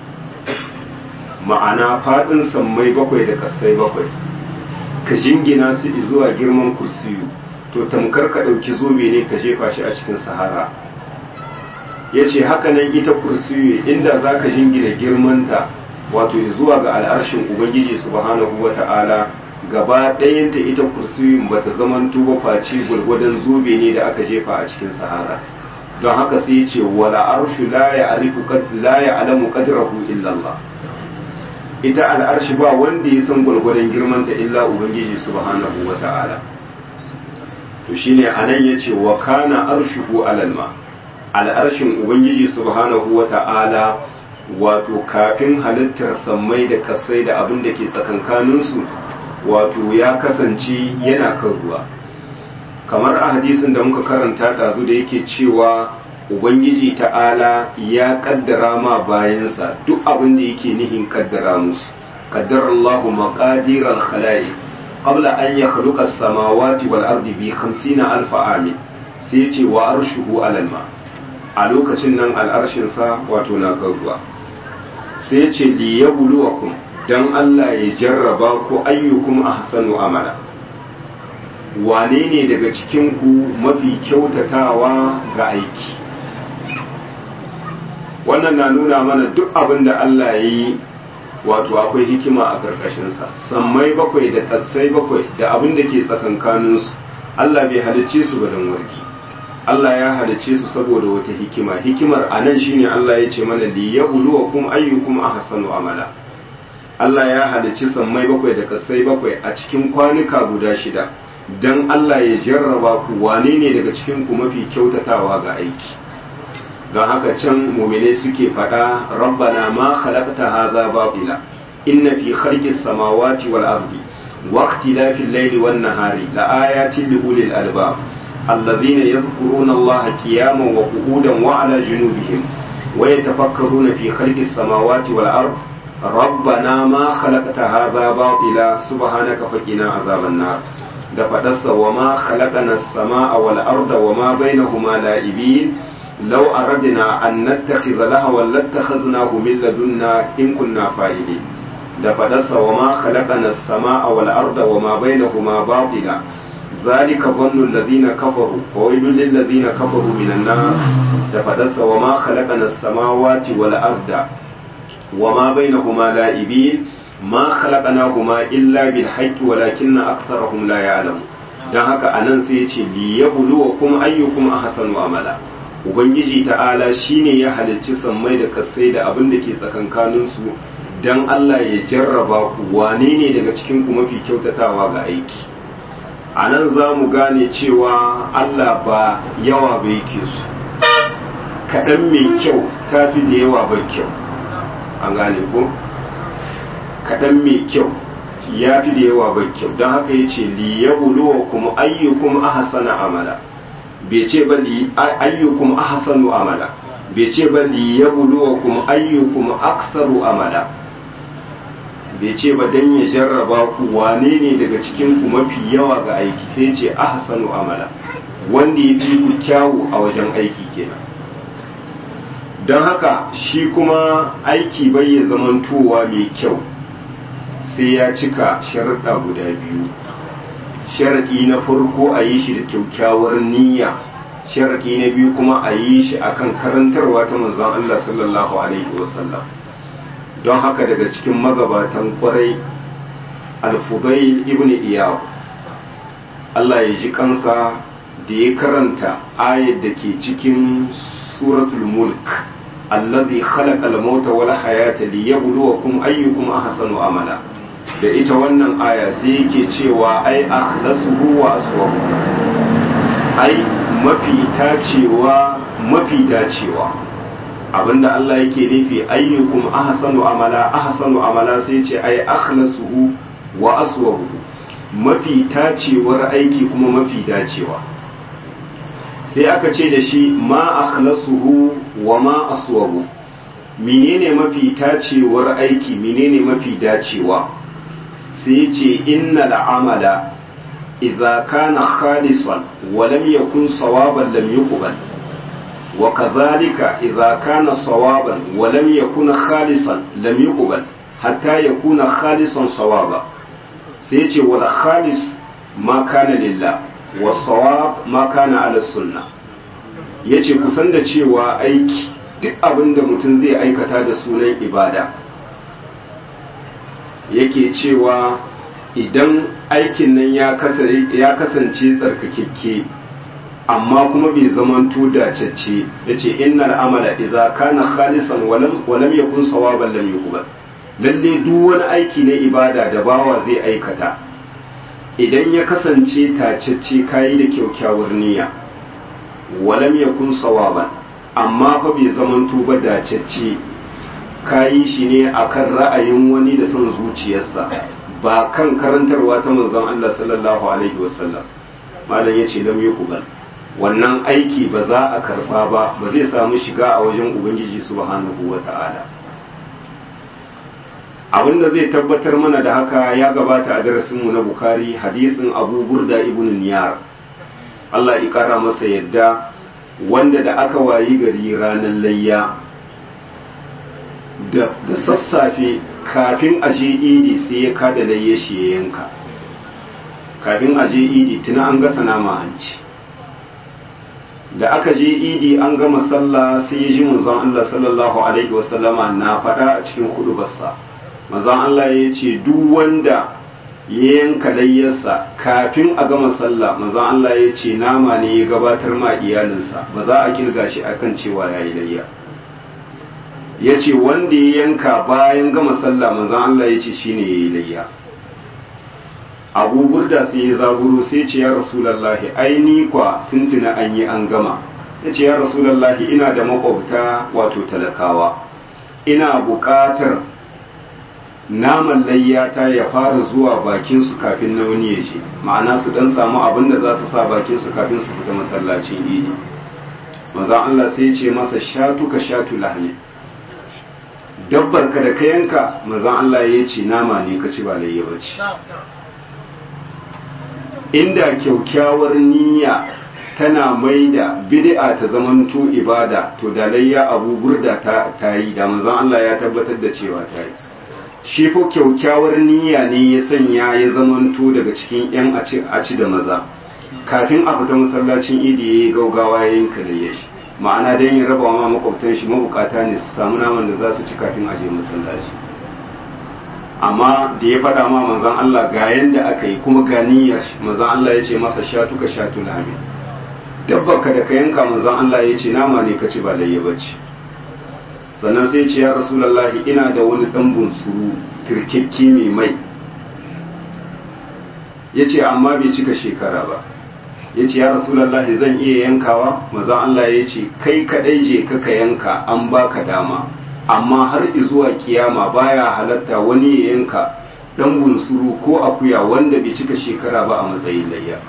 ma'ana faɗin sammai bakwai da kasai bakwai ka jingina su zuwa girman kursiyu to tamkar ka ɗauki zobe ne ka jefa shi a cikin sahara ya ce hakanan ita kursiyu inda za ka jingina girmanta wato zuwa ga al'arshin ubangiji subhanahu wa ta'ala gaba ɗayanta ita kursiyun ba ta zaman tuba face gwargwadon zobe ne da aka jefa a cikin sahara don haka sai ya ce wala arshu la ya arifu la ya alamu qadrahu illa Allah ita al'arshi ba wanda ya san gwargwadon girmanta illa ubangiji subhanahu wa ta'ala to shine anan yace wa kana arshuhu alal ma al'arshin ubangiji subhanahu wa ta'ala wato kafin halittar sammai da kasai da abin da ke tsakankaninsu wato ya kasance yana kan ruwa kamar a hadisin da muka karanta ɗazu da yake cewa ubangiji ta'ala ya kaddara ma bayansa duk abin da yake nihin kaddara musu kaddara Allahu maqadir al-khalaiq qabla an yakhluqa as-samawati wal ardi bi 50 alf amin sai ce wa arshuhu alal ma a lokacin nan al'arshin sa wato na kan ruwa sai ce li yabluwakum dan Allah ya jarraba ku ayyukum ahsanu amala wane ne daga cikin ku mafi kyautatawa ga aiki wannan na nuna mana duk abin da Allah ya yi wato akwai hikima a ƙarƙashinsa sammai bakwai da tassai bakwai da abin da ke tsakankaninsu Allah bai halicce su ba don warki Allah ya halicce su saboda wata hikima hikimar a nan shine Allah ya ce mana li yabluwakum ayyukum ahsanu amala Allah ya halicci sammai bakwai da kasai bakwai a cikin kwanuka guda shida dan Allah ya jarraba ku wane ne daga cikin ku mafi kyautatawa ga aiki don haka can mumine suke faɗa rabbana ma khalaqta hadha batila inna fi khalqis samawati wal ardi wa ikhtilafil layli wan nahari la ayatin li ulil albab alladhina yadhkuruna allaha qiyaman wa qu'udan wa ala junubihim wa yatafakkaruna fi khalqis samawati wal ardi rabbana ma khalaqta hadha batila subhanaka faqina azaban nar da faɗarsa wa ma khalaqana as-samaa wal arda wa ma bainahuma la'ibin لو أردنا أن نتخذ لهوا لاتخذناه من لدنا إن كنا فاعلين da fadarsa wa ma khalaqana as-samaa wal arda wa ma bainahuma batila zalika dhannu alladhina kafaru wa waylun lil ladhina kafaru minan nar da fadarsa wa ma khalaqana as-samawati wal arda wa ma bainahuma la'ibin ma khalaqnahuma illa bil haqqi walakinna aktharahum la ya'lamun dan haka anan sai yace li yabluwakum ayyukum ahsanu amala ubangiji ta'ala shine ya halicci sammai da kasai da abin da ke tsakankaninsu don Allah ya jarraba ku wane ne daga cikin ku mafi kyautatawa ga aiki a nan za mu gane cewa Allah ba yawa bai ke su kaɗan mai kyau ta fi da yawa bai kyau an gane ko kaɗan mai kyau ya fi da yawa bai kyau don haka ya ce liyabuluwa kuma ayyukum ahsana amala bai ce ba li ayyukum ahsanu amala bai ce ba liyabuluwa kuma ayyukum aksaru amala bai ce ba dan ya jarraba ku wane ne daga cikin ku mafi yawa ga aiki sai ce ahsanu amala wanda ya fi ku kyawu a wajen aiki kenan don haka shi kuma aiki bai ya zamantowa mai kyau sai ya cika sharaɗa guda biyu sharaɗi na farko a yi shi da kyakkyawar niyya sharaɗi na biyu kuma a yi shi akan karantarwa ta manzon Allah sallallahu alaihi wasallam don haka daga cikin magabatan kwarai alfubail ibn iyab Allah ya ji kansa da ya karanta ayat da ke cikin suratul mulk allazi khalaqa al-mauta wal hayata liyabluwakum ayyukum ahsanu amala da ita wannan aya sai yake cewa ai akhlasuhu wa aswabu ai mafi tacewa mafi dacewa abinda Allah yake nufi ayyukum ahsanu amala ahsanu amala sai ce ai akhlasuhu wa aswabu mafi tacewar aiki kuma mafi dacewa sai aka ce da shi ma akhlasuhu wa ma aswabu menene mafi tacewar aiki menene mafi dacewa sai ce innal amala idza kana khalisan wa lam yakun sawaban lam yuqbal wa kadhalika idza kana sawaban wa lam yakun khalisan lam yuqbal hatta yakuna khalisan sawaba sai ce wal khalis ma kana lillah wa sawab ma kana ala sunna yace kusan da cewa aiki duk abin da mutum zai aikata da sunan ibada yake cewa idan aikin nan ya kasance tsarkakekke amma kuma bai zamanto dacacce ya ce innal amala idza kana khalisan walam yakun sawaban lam yuqbal lalle duk wani aiki na ibada da bawa zai aikata idan ya kasance tacacce kayi da kyaukyawar niyya walam yakun sawaban amma fa bai zamanto ba dacacce kayi shi ne akan ra'ayin wani da son zuciyarsa ba kan karantarwa ta manzon Allah sallallahu alaihi wasallam malam yace lam yuqbal wannan aiki ba za a karba ba ba zai samu shiga a wajen ubangiji subhanahu wata'ala abinda zai tabbatar mana da haka ya gabata a darasinmu na bukhari hadisin abu burda ibn niyar Allah ya kara masa yadda wanda da aka wayi gari ranar layya da sassafe kafin a je idi sai ya kada layya shi ya yanka kafin a je idi tuna an gasa nama an ci da aka je idi an gama sallah sai ya ji manzon Allah sallallahu alaihi wasallama na faɗa a cikin hudubarsa manzon Allah ya ce duk wanda ya yanka layyarsa kafin a gama sallah manzon Allah ya ce nama ne ya gabatar ma iyalinsa ba za a kirga shi akan cewa ya yi layya ya ce wanda ya yanka bayan gama sallah manzon Allah ya ce shine ya yi layya abu burda sai ya zaburo sai ce ya rasulallahi ai ni kwa tuntuna an yi an gama ya ce ya rasulallahi ina da makwabta wato talakawa ina buƙatar naman layyata ya fara zuwa bakinsu kafin na wani ya je ma'ana su dan samu abin da za su sa bakinsu kafin su fita masallacin idi maza Allah sai ce masa shatu ka shatu lahmi dabbar ka da ka yanka maza Allah ya ce nama ne ka ci ba layya ba ce inda kyaukyawar niyya tana mai da bid'a ta zamanto ibada to da layya abu burda ta yi da manzon Allah ya tabbatar da cewa ta yi shi fa kyaukyawar niyya ne ya sanya ya zamanto daga cikin yan a ci da maza kafin a fita masallacin idi ya yi gaugawa ya yanka da shi ma'ana don yin raba ma makwabtan shi mabukata ne su samu naman da za su ci kafin a je masallaci amma da ya faɗa ma manzan Allah ga yanda aka yi kuma ga niyyar shi manzan Allah ya ce masa shatu ka shatu lami dabba ka da ka yanka manzan Allah ya ce nama ne ka ci ba layya bace sannan sai ce ya rasulallahi ina da wani ɗan bunsuru kirkikki mai mai ya ce amma bai cika shekara ba ya ce ya rasulallahi zan iya yankawa maza Allah ya ce kai kaɗai je kaka yanka an baka dama amma har izuwa kiyama baya halatta wani ya yanka dan bunsuru ko akuya wanda bai cika shekara ba a matsayin layya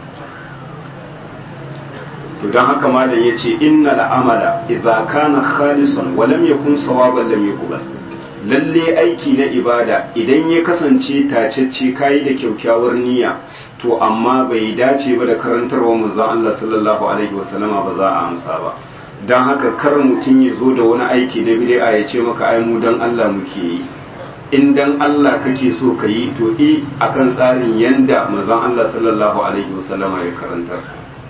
to don haka malam ya ce inna la'amala idza kana khalisan wa lam yakun sawaban lam yuqbal lalle aiki na ibada idan ya kasance tacecce kayi da kyaukyawar niyya to amma bai dace ba da karantarwa manzon Allah sallallahu alaihi wasallama ba za a amsa ba don haka kar mutum ya zo da wani aiki na bid'a ya ce maka ai mu dan Allah muke yi in dan Allah kake so ka yi to i akan tsarin yanda manzon Allah sallallahu alaihi wasallama ya karantar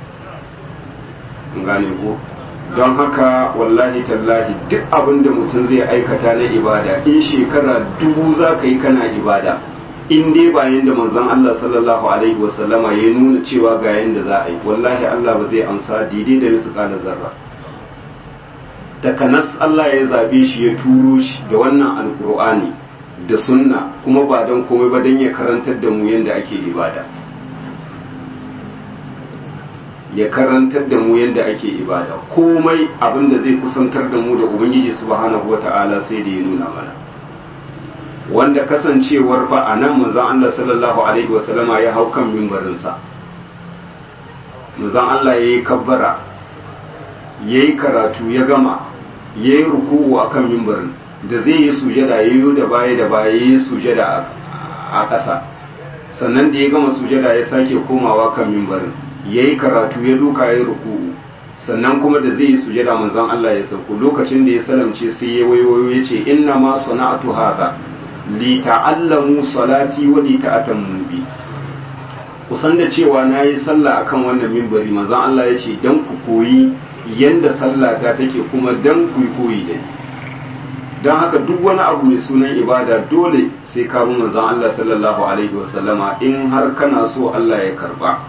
gane ko don haka wallahi tallahi duk abin da mutum zai aikata na ibada in shekara dubu za ka yi kana ibada in dai ba yanda manzon Allah sallallahu alaihi wasallama ya nuna cewa ga yanda za a yi wallahi Allah ba zai amsa daidai da misƙala zarra takanas Allah ya zabe shi ya turo shi da wannan alkur'ani da sunna kuma ba don komai ba don ya karantar da mu yanda ake ibada ya karantar da mu yadda ake ibada komai abin da zai kusantar da mu da ubangiji subhanahu wata'ala sai da ya nuna mana wanda kasancewar fa a nan manzon Allah sallallahu alaihi wasallama ya hau kan mimbarinsa manzon Allah ya yi kabbara ya yi karatu ya gama ya yi ruku'u a kan mimbarin da zai yi sujada ya yi da baya da baya ya yi sujada a ƙasa sannan da ya gama sujada ya sake komawa kan mimbarin ya yi karatu ya duka ya ruku'u sannan kuma da zai yi sujada manzon Allah ya sauko lokacin da ya salamce sai ya wayo ya ce inna ma sana'atu hadha li ta'allamu salati wa li ta'tammu bi kusan da cewa nayi sallah akan wannan mimbari manzon Allah ya ce dan ku koyi yanda sallah ta take kuma dan ku koyi da dan haka duk wani abu mai sunan ibada dole sai ka bi manzon Allah sallallahu alaihi wasallama in har kana so Allah ya karba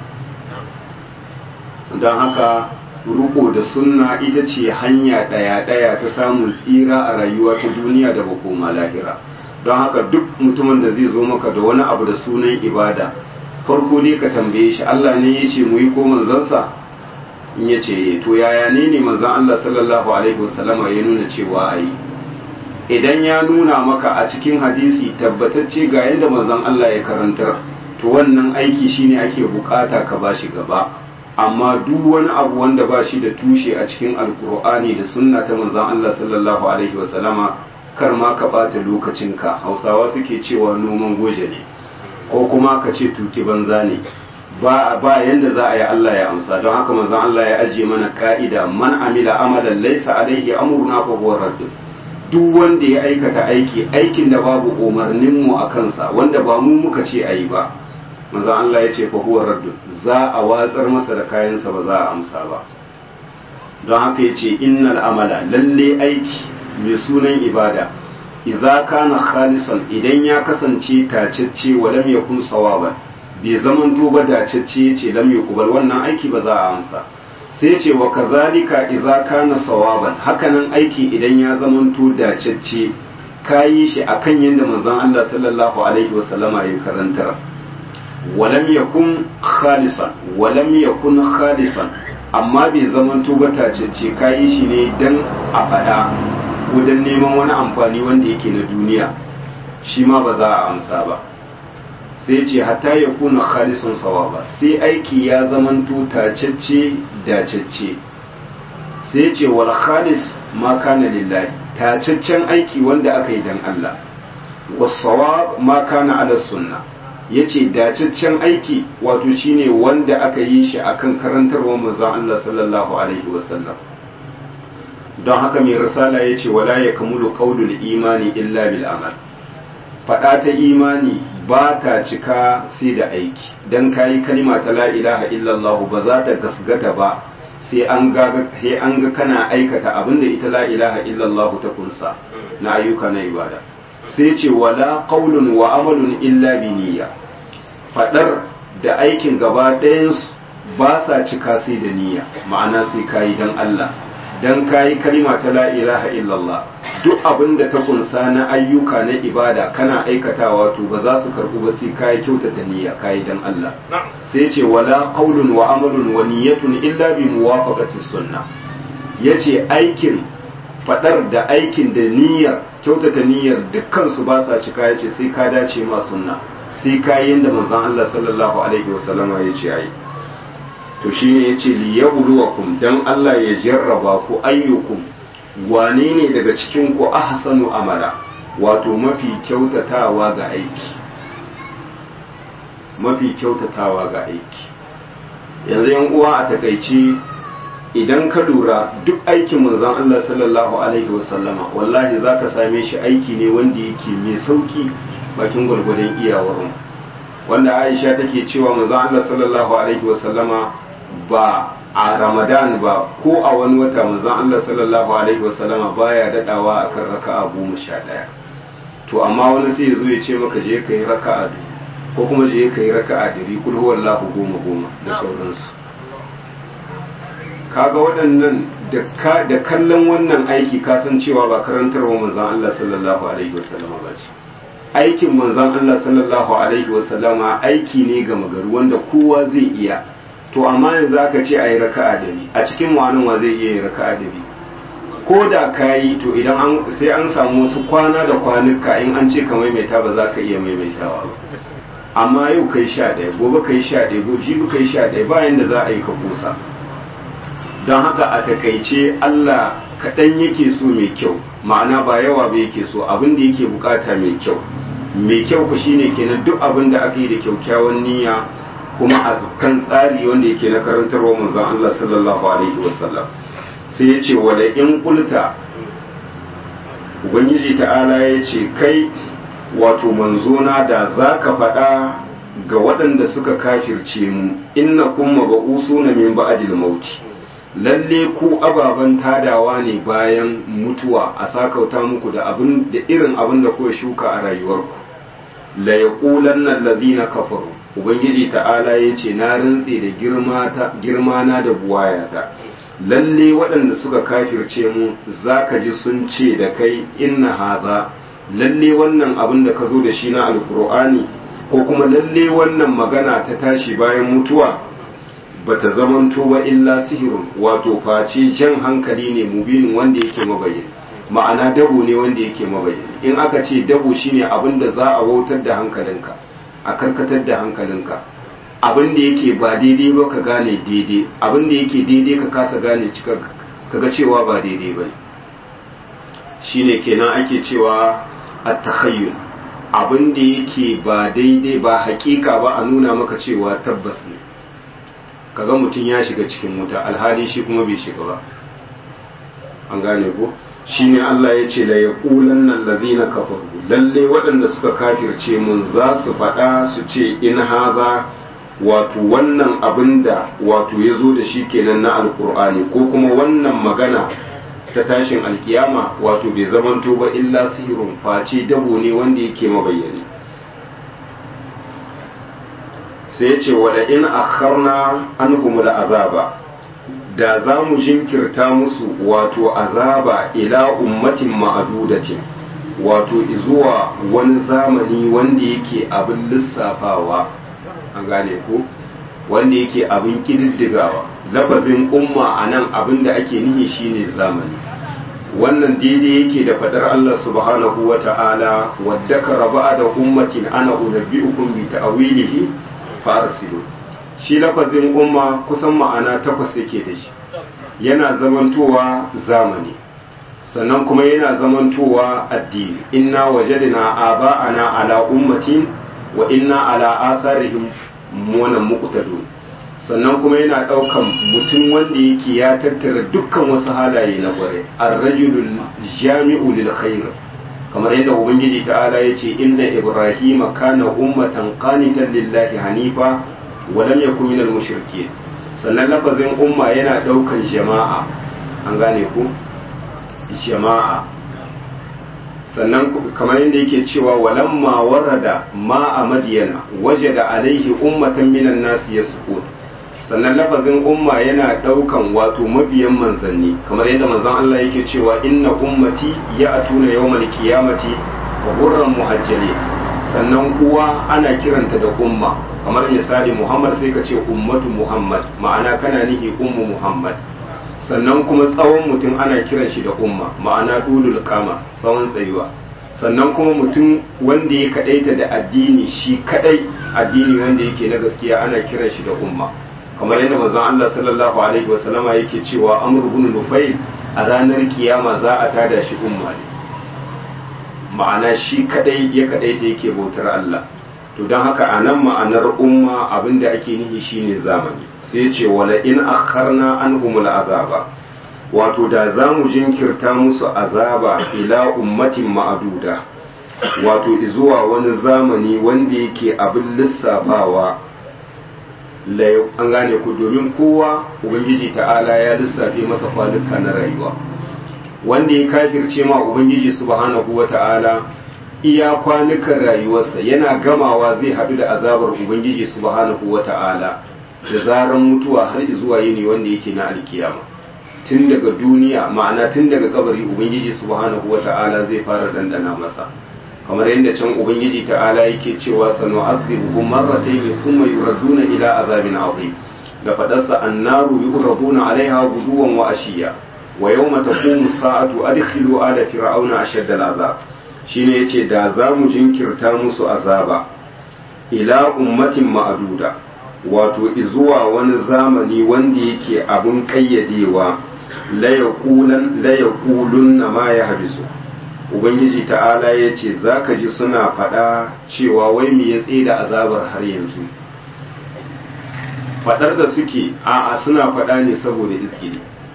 don haka ruko da sunna ita ce hanya ɗaya-ɗaya ta samun tsira a rayuwa ta duniya da bakoma lahira don haka duk mutumin da zai zo maka da wani abu da sunan ibada farko dai ka tambaye shi Allah ne ya ce mu yi ko manzansa in ya ce to yaya ne ne manzan Allah sallallahu alaihi wasallama ya nuna cewa a yi idan ya nuna maka a cikin hadisi tabbatacce ga yadda manzan Allah ya karantar to wannan aiki shine ake bukata ka bashi gaba amma duk wani abu wanda ba shi da tushe a cikin alkur'ani da sunna ta manzon Allah sallallahu alaihi wasallama kar ma ka bata lokacinka hausawa suke cewa noman goje ne ko kuma ka ce tuki banza ne ba ba yanda za a yi Allah ya amsa don haka manzon Allah ya ajiye mana ka'ida man amila amalan laysa alaihi amruna fa huwa radd duk wanda ya aikata aiki aikin da babu umarnin mu a kansa wanda ba mu muka ce ayi ba manzon Allah ya ce fa huwa raddun za a watsar masa da kayansa ba za a amsa ba don haka ya ce innal amala lalle aiki mai sunan ibada idza kana khalisan idan ya kasance tacecce wa lam yakun sawaban bai zamanto ba dacecce yace lam yuqbal wannan aiki ba za a amsa sai ce wa kazalika idza kana sawaban hakanan aiki idan ya zamanto dacecce kayi shi akan yadda manzon Allah sallallahu alaihi wasallama ya karantar walam yakun khalisan walam yakun khalisan amma bai zaman tubata ce kayi shi ne dan a faɗa ko dan neman wani amfani wanda yake na duniya shi ma ba za a amsa ba sai ce hatta ya kuna khalisun sawaba sai aiki ya zaman tacecce dacecce sai ce wal khalis ma kana lillahi tacaccen aiki wanda aka yi dan Allah was sawab ma kana ala sunna ya ce dacaccen aiki wato shine wanda aka yi shi akan karantarwa manzon Allah sallallahu alaihi wasallam don haka mai risala ya ce wala ya kamulu qaulul imani illa bil amal fada ta imani ba ta cika sai da aiki dan kayi kalima ta la ilaha illallah ba za ta gasgata ba sai an ga sai an ga kana aikata abinda ita la ilaha illallah ta kunsa na ayyuka na ibada sai ce wala qaulun wa amalun illa bi niyya fadar da aikin gaba ɗayan ba sa cika sai da niyya ma'ana sai kayi dan Allah dan kayi kalima ta la ilaha illallah duk abin da ta kunsa na ayyuka na ibada kana aikatawa to ba za su karbu ba sai kayi kyautata niyya kayi dan Allah sai ce wala qaulun wa amalun wa niyyatun illa bi muwafaqati sunnah yace aikin fadar da aikin da niyyar kyautata niyyar dukkan su ba sa cika yace sai ka dace ma sunna sai kayi da manzon Allah sallallahu alaihi wasallama yace ai to shine yace li yabluwakum dan Allah ya jarraba ku ayyukum wane ne daga cikin ku ahsanu amala wato mafi kyautatawa ga aiki mafi kyautatawa ga aiki yanzu yan uwa a takaici idan ka lura duk aikin manzon Allah sallallahu alaihi wasallama wallahi zaka same shi aiki ne wanda yake mai sauki bakin gwargwadon iyawar wanda Aisha take cewa manzon Allah sallallahu alaihi wasallama ba a Ramadan ba ko a wani wata manzon Allah sallallahu alaihi wasallama baya dadawa akan raka'a goma sha ɗaya to amma wani sai ya zo ya ce maka je ka yi raka'a ko kuma je ka yi raka'a dari kul huwallahu goma goma da sauransu kaga waɗannan da kallon wannan aiki ka san cewa ba karantarwa manzon Allah sallallahu alaihi wasallama ba ce aikin manzon Allah sallallahu alaihi wasallama aiki ne ga magaru wanda kowa zai iya to amma yanzu aka ce a yi raka'a dari a cikin wani wa zai iya yin raka'a dari ko da ka yi to idan an sai an samu wasu kwana da kwanuka in an ce ka maimaita ba za ka iya maimaitawa ba amma yau kai sha ɗaya gobe kai sha ɗaya gobe jibi kai sha ɗaya bayan da za a yi ka kusa don haka a takaice Allah kaɗan yake so mai kyau ma'ana ba yawa ba yake so abin da yake bukata mai kyau mai kyau ku shine kenan duk abin da aka yi da kyaukyawan niyya kuma a kan tsari wanda yake na karantarwa manzon Allah sallallahu alaihi wasallam sai ya ce wala in kulta ubangiji ta'ala ya ce kai wato manzona da za ka faɗa ga waɗanda suka kafirce mu inna kuma ba na min ba'adil mauti lalle ku ababen tadawa ne bayan mutuwa a sakauta muku da abin da irin abin da kuka shuka a rayuwarku la yaqulanna allazina kafaru ubangiji ta'ala yace na rantse da girma na da buwayata lalle waɗanda suka kafirce mu zaka ji sun ce da kai inna hadha lalle wannan abin da ka zo da shi na alkur'ani ko kuma lalle wannan magana ta tashi bayan mutuwa bata zamanto ba illa sihirun wato face jan hankali ne mubinin wanda yake mabayin ma'ana dabo ne wanda yake mabayin in aka ce dabo shine abin da za a wautar da hankalinka a karkatar da hankalinka abin da yake ba daidai ba ka gane daidai abin da yake daidai ka kasa gane cika kaga cewa ba daidai ba shine kenan ake cewa at-takhayyul abin da yake ba daidai ba hakika ba a nuna maka cewa tabbas ne kaga mutum ya shiga cikin wuta alhali shi kuma bai shiga ba an gane ko shine Allah ya ce la yaqulanna allazina kafaru lalle waɗanda suka kafirce mun za su faɗa su ce in haza wato wannan abin da wato ya zo da shi kenan na alkur'ani ko kuma wannan magana ta tashin alkiyama wato bai zamanto ba illa sihirun face dabo ne wanda yake mabayyani sai ce wada in akharna anhum azaba da za mu jinkirta musu wato azaba ila ummatin ma'adudatin wato zuwa wani zamani wanda yake abin lissafawa an gane ko wanda yake abin kididdigawa lafazin umma a nan abin da ake nihi shine zamani wannan daidai yake da fadar Allah subhanahu wa ta'ala wadda ka raba da ummatin ana unabbi'ukum bi ta'wilihi farsilu shi lafazin umma kusan ma'ana takwas yake da shi yana zamantowa zamani sannan kuma yana zamantowa addini inna wajadna aba'ana ala ummatin wa inna ala atharihim wannan muqtadun sannan kuma yana daukan mutum wanda yake ya tattara dukkan wasu halaye na kware ar-rajulul jami'u lil khair kamar yadda ubangiji ta'ala yace inna ibrahima kana ummatan qanitan lillahi hanifa wa lam yakun minal mushrikeen sannan lafazin umma yana daukan jama'a an gane ku jama'a sannan kamar yadda yake cewa walamma warada ma a madiyana waje da alaihi ummatan minan nasu ya sannan lafazin umma yana daukan wato mabiyan manzanni kamar yadda manzon Allah yake cewa inna ummati ya'tuna yawmal qiyamati wa qurran muhajjalin sannan uwa ana kiranta da umma kamar misali Muhammad sai ka ce ummatu Muhammad ma'ana kana nihi ummu Muhammad sannan kuma tsawon mutum ana kiran shi da umma ma'ana dulul kama tsawon tsayuwa sannan kuma mutum wanda ya kadaita da addini shi kadai addini wanda yake na gaskiya ana kiran shi da umma kamar yadda manzon Allah sallallahu alaihi wasallama yake cewa Amr ibn Nufayl a ranar kiyama za a tada shi umma ne ma'ana shi kadai ya kadaita yake bautar Allah to don haka a nan ma'anar umma abinda ake nihi shine zamani sai ce wala in akharna anhumul azaba wato da za mu jinkirta musu azaba ila ummatin ma'aduda wato zuwa wani zamani wanda yake abin lissafawa an gane ku domin kowa ubangiji ta'ala ya lissafe masa kwanuka na rayuwa wanda ya kafirce ma ubangiji subhanahu wa ta'ala iya kwanukan rayuwarsa yana gamawa zai haɗu da azabar ubangiji subhanahu wa ta'ala da zaran mutuwa har zuwa yini wanda yake na alkiyama tun daga duniya ma'ana tun daga kabari ubangiji subhanahu wa ta'ala zai fara dandana masa kamar yadda can ubangiji ta'ala yake cewa sanu azibuhum marratayn thumma yuraduna ila azabin azim da fadarsa annaru yuraduna alaiha guduwan wa ashiya wa yawma taqumu sa'atu adkhilu ala fir'auna ashadda al'azab shine yace da za mu jinkirta musu azaba ila ummatin ma'aduda wato izuwa wani zamani wanda yake abun kayyadewa la yaqulun na ma ya habisu ubangiji ta'ala ya ce za ka ji suna faɗa cewa wai me ya tsaye da azabar har yanzu faɗar da suke a'a suna faɗa ne saboda iskili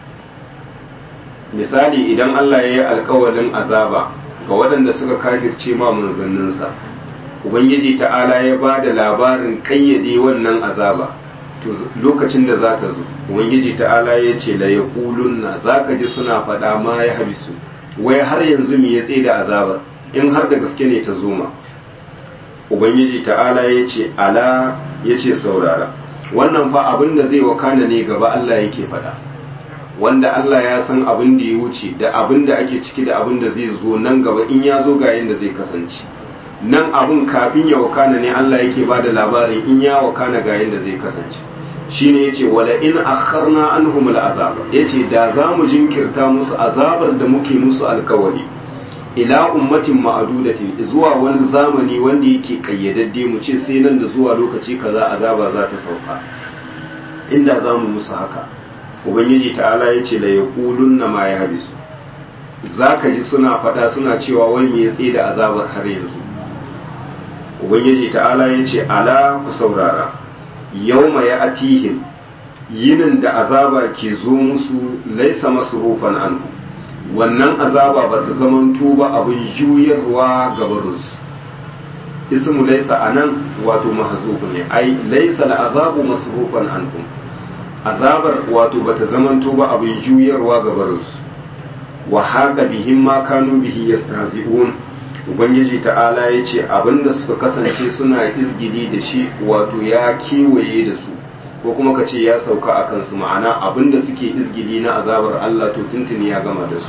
misali idan Allah ya yi alkawalin azaba ga waɗanda suka kafirce ma manzanninsa ubangiji ta'ala ya ba da labarin kayyade wannan azaba to lokacin da za ta zo ubangiji ta'ala ya ce la yaqulunna zaka ji suna faɗa ma ya habisu wai har yanzu me ya tsaye da azabar in har da gaske ne ta zo ma ubangiji ta'ala ya ce ala ya ce saurara wannan fa abin da zai wakana ne gaba Allah yake faɗa wanda Allah ya san abin da ya wuce da abin da ake ciki da abin da zai zo nan gaba in ya zo ga yadda zai kasance nan abin kafin ya wakana ne Allah yake ba da labarin in ya wakana ga yadda zai kasance shine yace wala in akharna anhum al'azab yace da za mu jinkirta musu azabar da muke musu alkawari ila ummatin ma'adudatin zuwa wani zamani wanda yake kayyadadde mu ce sai nan da zuwa lokaci kaza azaba za ta sauka inda za mu musu haka ubangiji ta'ala yace la yaqulunna ma ya habisu zaka ji suna faɗa suna cewa wani ya tsaye da azabar har yanzu ubangiji ta'ala yace ala ku saurara yauma ya atihim yinin da azaba ke zo musu laisa masrufan anhu wannan azaba ba ta zamanto ba abin juyarwa gabarinsu ismu laisa anan wato mahzufu ne ai laisa azabu masrufan anhum azabar wato ba ta zamanto ba abin juyarwa gabarinsu wa haka bihim ma kanu bihi yastahzi'un ubangiji ta'ala ya ce abinda suka kasance suna izgidi da shi wato ya kewaye da su ko kuma ka ce ya sauka a kansu ma'ana abinda suke izgidi na azabar Allah to tuntuni ya gama da su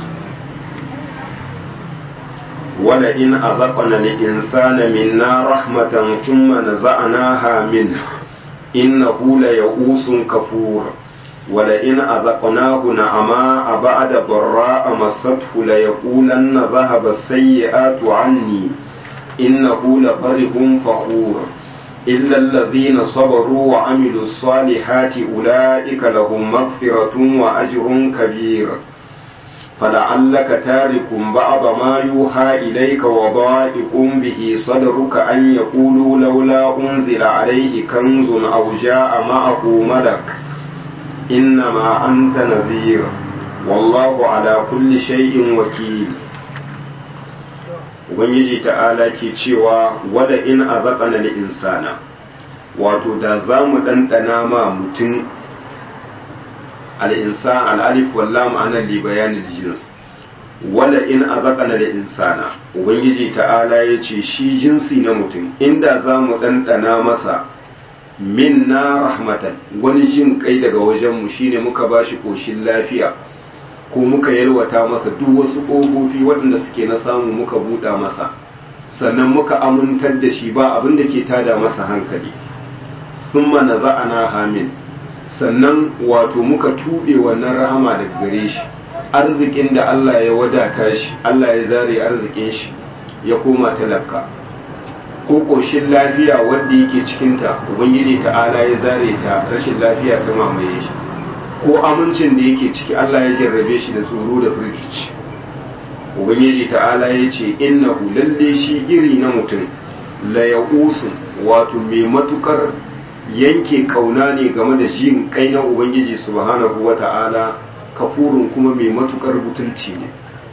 wala in azaqna lil insana minna rahmatan thumma naza'naha min innahu la ya'usun kafur ولئن أذقناه نعماء بعد ضراء مسته ليقولن ذهب السيئات عني إنه لفرح فخور إلا الذين صبروا وعملوا الصالحات أولئك لهم مغفرة وأجر كبير فلعلك تارك بعض ما يوحى إليك وضائق به صدرك أن يقولوا لولا أنزل عليه كنز أو جاء معه ملك إنما أنت نذير والله على كل شيء وكيل Ubangiji ta'ala ke cewa wada in a zaƙana da insana wato da za mu ɗanɗana ma mutum al'insan al'alif walla ma'anar libayanin jins wada in a zaƙana da insana Ubangiji ta'ala ya ce shi jinsi na mutum inda za mu ɗanɗana masa minna rahmatan wani jin kai daga wajenmu shine muka bashi koshin lafiya ko muka yalwata masa duk wasu ƙofofi waɗanda suke na samu muka buɗa masa sannan muka amintar da shi ba abin da ke tada masa hankali thumma naza'ana hamin sannan wato muka tuɓe wannan rahama daga gare shi arzikin da Allah ya wadata shi Allah ya zare arzikin shi ya koma talaka ko ƙoshin lafiya wanda yake cikinta ubangiji ta'ala ya zare ta rashin lafiya ta mamaye shi ko amincin da yake ciki Allah ya jarrabe shi da tsoro da firgici ubangiji ta'ala ya ce innahu lalle shi iri na mutum la ya'usun wato mai matukar yanke kauna ne game da jin kai na ubangiji subhanahu wa ta'ala kafurun kuma mai matukar butulci ne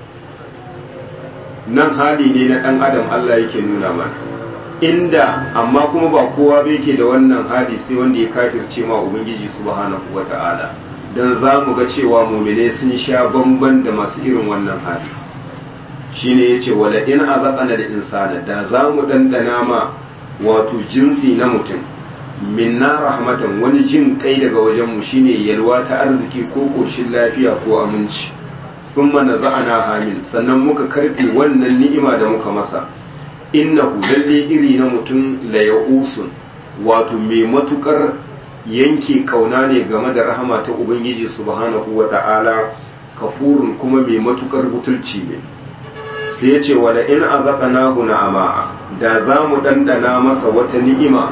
nan hali ne na dan adam Allah yake nuna mana inda amma kuma ba kowa bai ke da wannan hali sai wanda ya kafirce ma ubangiji subhanahu wa ta'ala dan za mu ga cewa mumine sun sha bamban da masu irin wannan hali shine yace wala in azaqana da insana da za mu dandana ma wato jinsi na mutum minna rahmatan wani jin kai daga wajen mu shine yalwa ta arziki ko koshin lafiya ko aminci thumma naza'ana hamil sannan muka karbe wannan ni'ima da muka masa innahu lalle iri na mutum la ya'usun wato mai matukar yanke kauna ne game da rahama ta ubangiji subhanahu wa ta'ala kafurun kuma mai matukar butulci ne sai ya ce wala in azaqnahu na'ama da za mu dandana masa wata ni'ima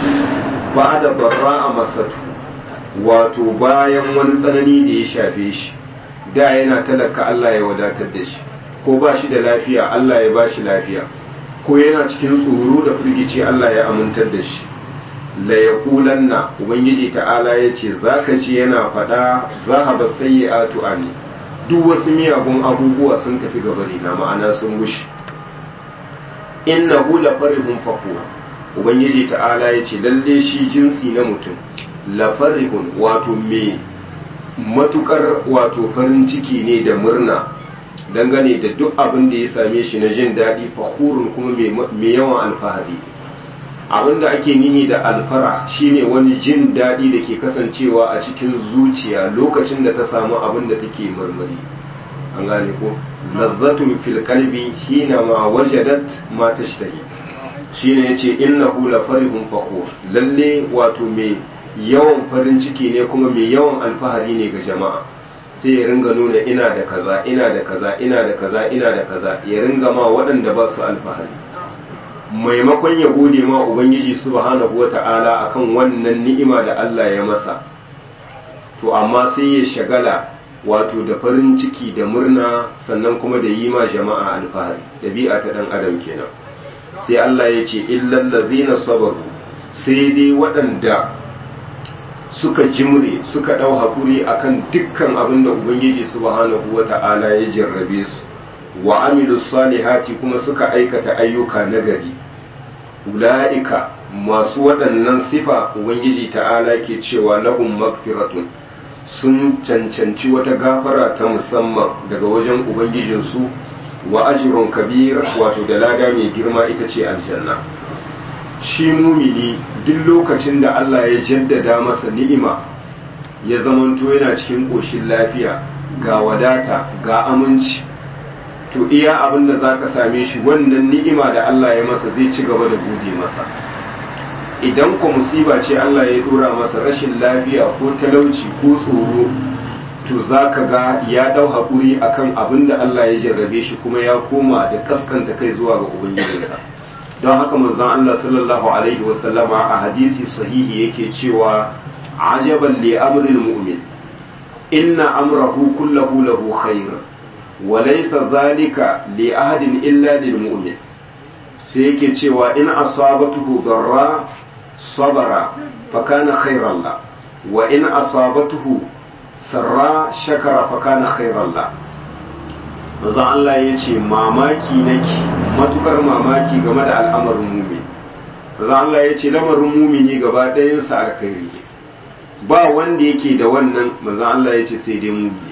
ba da barra a masatu wato bayan wani tsanani da ya shafe shi da yana talaka Allah ya wadatar da shi ko ba shi da lafiya Allah ya ba shi lafiya ko yana cikin tsoro da firgici Allah ya amintar da shi la yaqulanna ubangiji ta'ala yace zaka ji yana fada zahaba sayyi'atu anni duk wasu miyagun abubuwa sun tafi gabari na ma'ana sun gushi innahu la farihun fakur ubangiji ta'ala yace lalle shi jinsi na mutum la farihun wato me matukar wato farin ciki ne da murna dangane da duk abin da ya same shi na jin daɗi fakurun kuma mai yawan alfahari abin da ake nihi da alfara shine wani jin daɗi da ke kasancewa a cikin zuciya lokacin da ta samu abin da take marmari an gane ko lazzatun fil qalbi hina ma wajadat ma tashtahi shine yace innahu la farihun fakhur lalle wato mai yawan farin ciki ne kuma mai yawan alfahari ne ga jama'a sai ya ringa nuna ina da kaza ina da kaza ina da kaza ina da kaza ya ringa ma waɗanda ba su alfahari maimakon ya gode ma ubangiji subhanahu wata'ala akan wannan ni'ima da Allah ya masa to amma sai ya shagala wato da farin ciki da murna sannan kuma da yi ma jama'a alfahari dabi'a ta dan adam kenan sai Allah ya ce illal ladzina sabaru sai dai waɗanda suka jimre suka ɗau hakuri akan dukkan abin da ubangiji subhanahu wata'ala ya jarrabe su wa amilu salihati kuma suka aikata ayyuka nagari ula'ika masu waɗannan sifa ubangiji ta'ala ke cewa lahum magfiratun sun cancanci wata gafara ta musamman daga wajen ubangijinsu wa ajrun kabir wato da lada mai girma ita ce aljanna shi mumini duk lokacin da Allah ya jaddada masa ni'ima ya zamanto yana cikin ƙoshin lafiya ga wadata ga aminci to iya abin da za ka same shi wannan ni'ima da Allah ya masa zai ci gaba da gode masa idan ku musiba ce Allah ya dora masa rashin lafiya ko talauci ko tsoro to za ka ga ya ɗau haƙuri akan abin da Allah ya jarrabe shi kuma ya koma da kaskanta kai zuwa ga ubangijinsa don haka manzon Allah sallallahu alaihi wasallama a hadisi sahihi yake cewa ajaban li amril mu'min inna amrahu kullahu lahu khair wa laysa dhalika li ahadin illa lil mu'min sai yake cewa in asabatuhu darra sabara fa kana khairan la wa in asabatuhu sarra shakara fa kana khairan la manzon Allah ya ce mamaki nake matukar mamaki game da al'amarin mumin manzon Allah ya ce lamarin mumini gaba ɗayansa alkhairi ba wanda yake da wannan manzon Allah ya ce sai dai mumini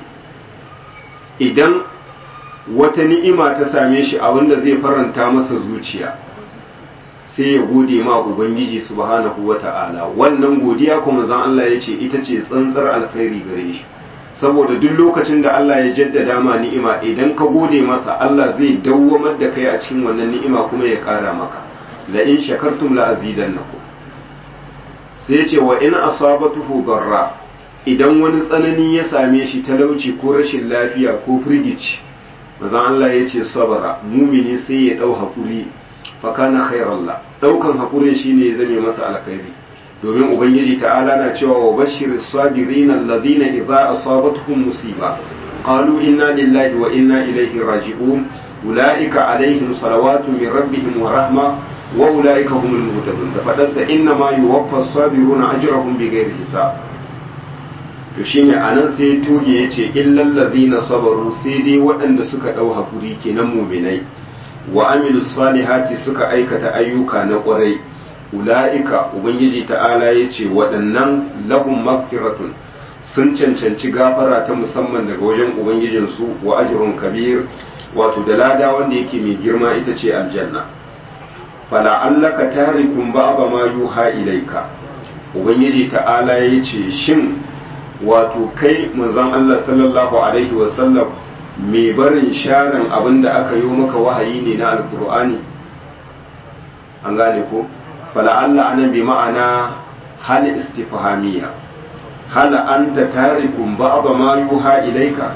idan wata ni'ima ta same shi abinda zai faranta masa zuciya sai ya gode ma ubangiji subhanahu wata'ala wannan godiya kuma zan Allah ya ce ita ce tsantsar alkhairi gare shi saboda duk lokacin da Allah ya jaddada ma ni'ima idan ka gode masa Allah zai dawwamar da kai a cikin wannan ni'ima kuma ya ƙara maka la in shakartum la azidannakum sai ce wa in asabatuhu darra idan wani tsanani ya same shi talauci ko rashin lafiya ko firgici manzon Allah ya ce sabara mumini sai ya dau hakuri fa kana khairallah daukan hakurin shine ya zame masa alkhairi domin ubangiji ta'ala na cewa wa bashiris sabirin alladhina idza asabatuhum musiba qalu inna lillahi wa inna ilaihi raji'un ulaika alaihim salawatu min rabbihim wa rahma wa ulaika humul muhtadun da fadarsa inna ma yuwaffa as-sabiruna ajrahum bighairi hisab to shine anan sai tuge yace illal ladina sabaru sai dai waɗanda suka dau hakuri kenan mu'minai wa amilus salihati suka aikata ayyuka na ƙwarai ula'ika ubangiji ta'ala ya ce waɗannan lahum magfiratun sun cancanci gafara ta musamman daga wajen ubangijinsu wa ajrun kabir wato da lada wanda yake mai girma ita ce aljanna fala allaka tarikun ba'da ma yuha ilaika ubangiji ta'ala ya ce shin wato kai manzon Allah sallallahu alaihi wasallam mai barin sharan abin da aka yi maka wahayi ne na alkur'ani an gane ko fala'alla anan bi ma'ana hal istifhamiyya hal anta tarikun ba'da ma yuha ilayka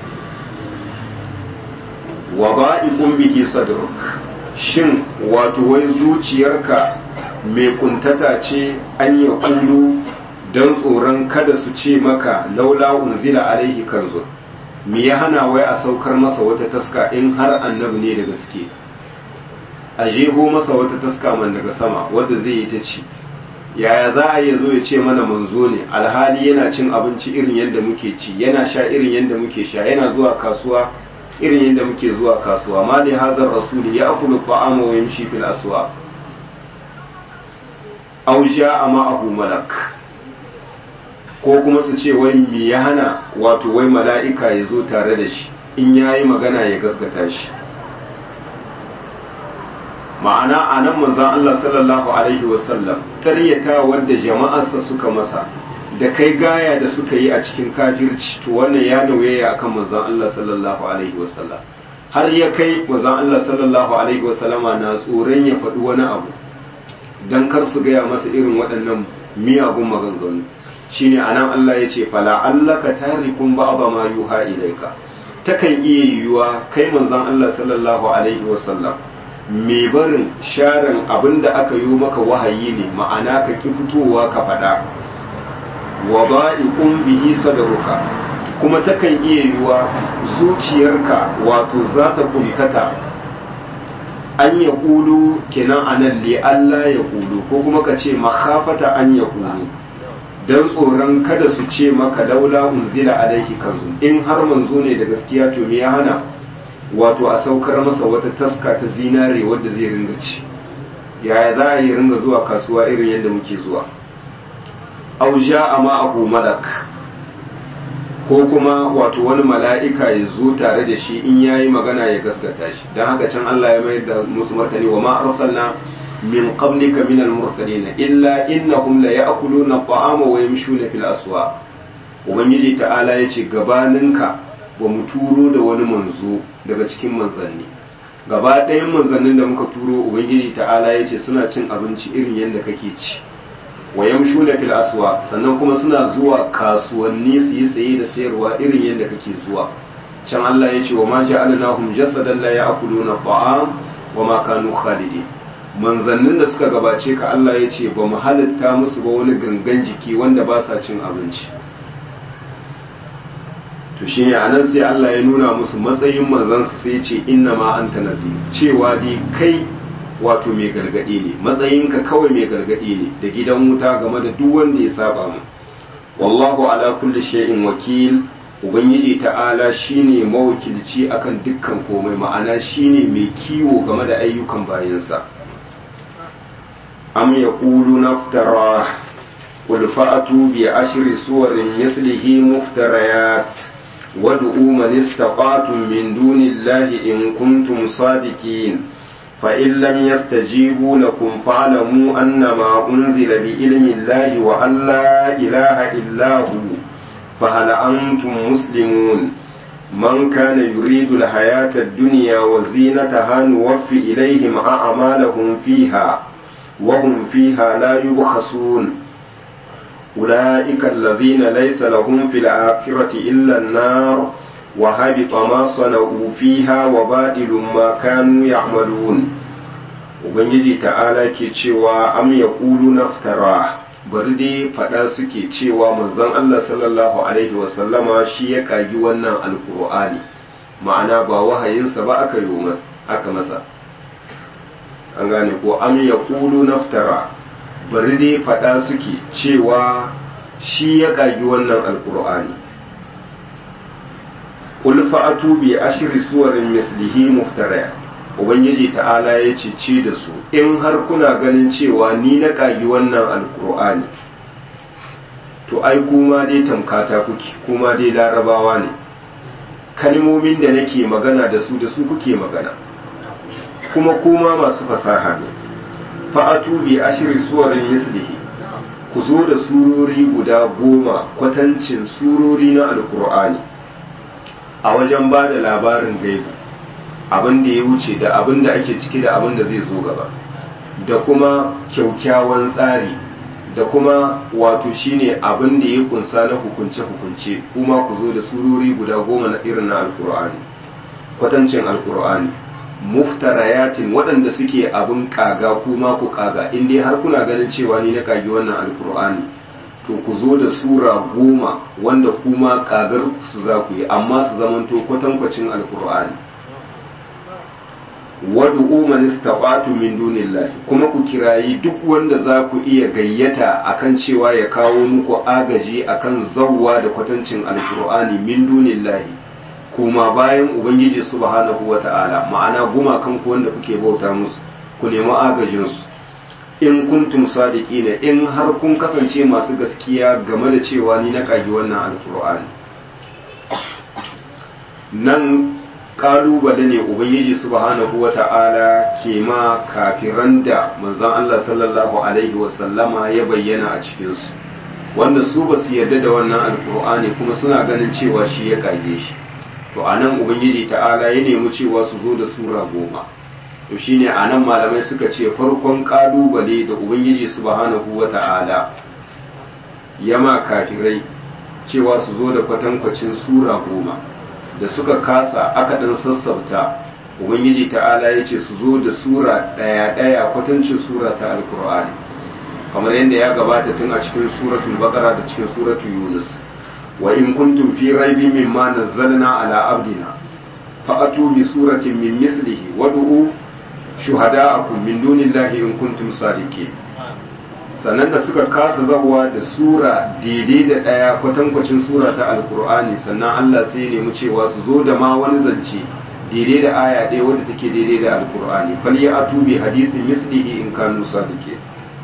wa ba'iqun bihi sadruk shin wato wai zuciyarka mai kuntata ce an ya kullu don tsoron kada su ce maka laula unzila alaihi kanzun me ya hana wai a saukar masa wata taska in har annabi ne da gaske a jeho masa wata taska man daga sama wadda zai yi ta ci yaya za a iya zo ya ce mana manzo ne alhali yana cin abinci irin yadda muke ci yana sha irin yadda muke sha yana zuwa kasuwa irin yadda muke zuwa kasuwa ma da hazar rasuli ya akulu ta'ama wa yamshi fil aswa aw ja'a ma'ahu malak ko kuma su ce wai me ya hana wato wai mala'ika ya zo tare da shi in yayi magana ya gaskata shi ma'ana a nan manzan Allah sallallahu Alaihi wasallam karyata wadda jama'arsa suka masa da kai gaya da suka yi a cikin kafirci to wannan ya nauyaya akan manzan Allah sallallahu Alaihi wasallam har ya kai manzan Allah sallallahu Alaihi wasallama na tsoron ya faɗi wani abu don kar su gaya masa irin waɗannan miyagun maganganu shine anan Allah ya ce fala allaka tarikun ba'aba ma yuha ilaika takan iya yiwuwa kai manzan Allah sallallahu alaihi wasallam mai barin sharin abin da aka yi maka wahayi ne ma'ana ka ki fitowa ka faɗa wa ba'iqun bihi sadruka kuma takan iya yiwa zuciyarka wato za ta kuntata an ya kulu kenan anan li Allah ya kulu ko kuma ka ce makhafata an ya kulu dan tsoron kada su ce maka laula unzila alaihi kanzu in har manzo ne da gaskiya to me ya hana wato a saukar masa wata taska ta zinare wadda zai ringa ci yaya za a yi ringa zuwa kasuwa irin yadda muke zuwa auja a ma'ahu malak ko kuma wato wani mala'ika ya zo tare da shi in yayi magana ya gaskata shi don haka can Allah ya mayar da musu martani wa ma arsalna min qablika min al-mursalin illa innahum la ya'kuluna at-ta'ama wa yamshuna fil aswaq ubangiji ta'ala yace gabaninka ba mu turo da wani manzo daga cikin manzanni gaba ɗayan manzannin da muka turo ubangiji ta'ala ya ce suna cin abinci irin yadda kake ci wa yamshuna fil aswa sannan kuma suna zuwa kasuwanni su yi saye da sayarwa irin yadda kake zuwa can Allah ya ce wa ma ja'alnahum jasadan la ya'kuluna ta'am wa ma kanu khalidin manzannin da suka gabace ka Allah ya ce ba mu halitta musu ba wani gangan jiki wanda ba sa cin abinci to shi ne anan sai Allah ya nuna musu matsayin manzansu sai ce inna ma anta nadir cewa dai kai wato mai gargadi ne matsayinka kawai mai gargadi ne da gidan wuta game da duk wanda ya saba mu wallahu ala kulli shay'in wakil ubangiji ta'ala shine mawakilci akan dukkan komai ma'ana shine mai kiwo game da ayyukan bayansa am yaqulu naftara qul fa'atu bi ashri suwarin mislihi muftarayat وادعوا من استطعتم من دون الله إن كنتم صادقين فإن لم يستجيبوا لكم فاعلموا أنما أنزل بعلم الله وأن لا إله إلا هو فهل أنتم مسلمون من كان يريد الحياة الدنيا وزينتها نوفي إليهم أعمالهم فيها وهم فيها لا يبخسون أولئك الذين ليس لهم في الآخرة إلا النار وهبط ما صنعوا فيها وباطل ما كانوا يعملون ubangiji ta'ala ke cewa am ya ƙulu naftara bari dai faɗa suke cewa manzon Allah sallallahu alaihi wasallama shi ya ƙagi wannan alƙur'ani ma'ana ba wahayinsa ba aka yi aka masa an gane ko am ya ƙulu naftara bari dai faɗa suke cewa shi ya ƙagi wannan alƙur'ani qul fa'atu bi ashri suwarin mislihi muftaraya ubangiji ta'ala ya ce da su in har kuna ganin cewa ni na ƙagi wannan alkur'ani to ai kuma dai tamkata kuke kuma dai larabawa ne kalmomin da nake magana da su da su kuke magana kuma kuma masu fasaha ne fa'atu bi ashri suwarin mislihi ku zo da surori guda goma kwatancin surori na alkur'ani a wajen ba da labarin gaibu abin da ya wuce da abin da ake ciki da abin da zai zo gaba da kuma kyaukyawan tsari da kuma wato shine abin da ya kunsa na hukunce-hukunce kuma ku zo da surori guda goma na irin na alkur'ani kwatancin alkur'ani muftarayatin waɗanda suke abin kaga kuma ku kaga in dai har kuna ganin cewa ni na kagi wannan alkur'ani to ku zo da sura goma wanda kuma kagar su za ku yi amma su zamanto kwatankwacin alkur'ani wad'u man istata'tu min dunillahi kuma ku kirayi duk wanda za ku iya gayyata akan cewa ya kawo muku agaji akan zawwa da kwatancin alkur'ani min dunillahi kuma bayan ubangiji subhanahu wata'ala ma'ana gumakan ku wanda kuke bauta musu ku nemi agajin su in kuntum sadiqina in har kun kasance masu gaskiya game da cewa ni na kagi wannan alkur'ani nan kalubale ne ubangiji subhanahu wata'ala ke ma kafiran da manzon Allah sallallahu alaihi wasallama ya bayyana a cikinsu wanda su ba su yarda da wannan alkur'ani kuma suna ganin cewa shi ya kage shi to anan ubangiji ta'ala ya nemi cewa su zo da sura goma to shine anan malamai suka ce farkon kalubale da ubangiji subhanahu wata'ala ya ma kafirai cewa su zo da kwatankwacin sura goma da suka kasa aka ɗan sassauta ubangiji ta'ala ya ce su zo da sura ɗaya ɗaya kwatancin sura ta alkur'ani kamar yadda ya gabata tun a cikin suratul baqara da cikin suratul yunus wa in kuntum fi raibin mimma nazzalna ala abdina fa'atu bi suratin min mislihi wad'u shuhada'akum min dunillahi in kuntum sadiqin sannan da suka kasa zabuwa da sura daidai da ɗaya kwatankwacin sura ta alkur'ani sannan Allah sai nemi cewa su zo da ma wani zance daidai da aya ɗaya wadda take daidai da alkur'ani fal ya atu bi hadisi mislihi in kanu sadike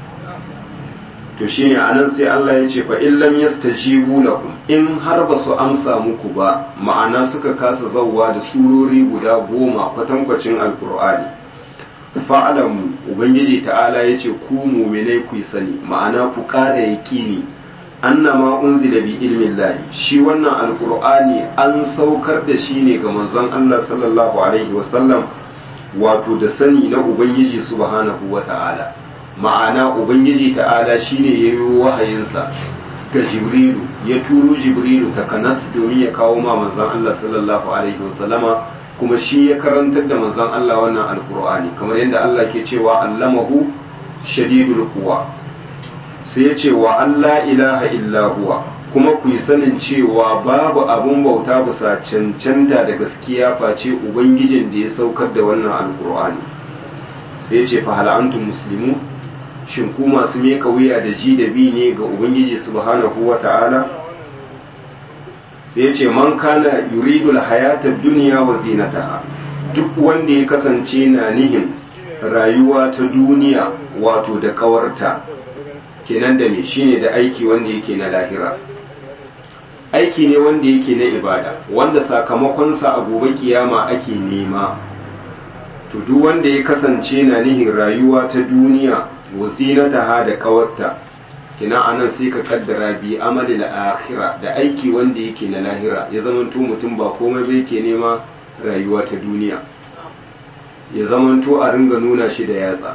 to shine anan sai Allah ya ce fa in lam yastajibu lakum in har ba su amsa muku ba ma'ana suka kasa zawwa da surori guda goma kwatankwacin alkur'ani fa'alamu ubangiji ta'ala ya ce ku muminai ku sani ma'ana ku ƙara yaƙini annama unzila bi ilmin lahi shi wannan alkur'ani an saukar da shi ne ga manzon Allah sallallahu alaihi wasallam wato da sani na ubangiji subhanahu wa ta'ala ma'ana ubangiji ta'ala shine ya yi wahayinsa ga jibrilu ya turo jibrilu takanas domin ya kawo ma manzon Allah sallallahu alaihi wasallama kuma shi ya karantar da manzon Allah wannan alkur'ani kamar yadda Allah ke cewa allamahu shadidul quwa sai ya ce wa Allah ilaha illa huwa kuma ku yi sanin cewa babu abun bauta bisa cancanta da gaskiya face ubangijin da ya saukar da wannan alkur'ani sai ya ce fa hal antum muslimu shin ku masu meka wuya da ji da bi ne ga ubangiji subhanahu wa ta'ala sai ya ce man kana yuridu hayatar duniya wa zinataha duk wanda ya kasance na nihin rayuwa ta duniya wato da kawarta kenan da me shine da aiki wanda yake na lahira aiki ne wanda yake na ibada wanda sakamakonsa a gobe kiyama ake nema to duk wanda ya kasance na nihin rayuwa ta duniya wazinataha da kawarta kina anan sai ka kaddara bi amali akhira da aiki wanda yake na lahira ya zamanto mutum ba komai bai ke nema rayuwa ta duniya ya zamanto a ringa nuna shi da yatsa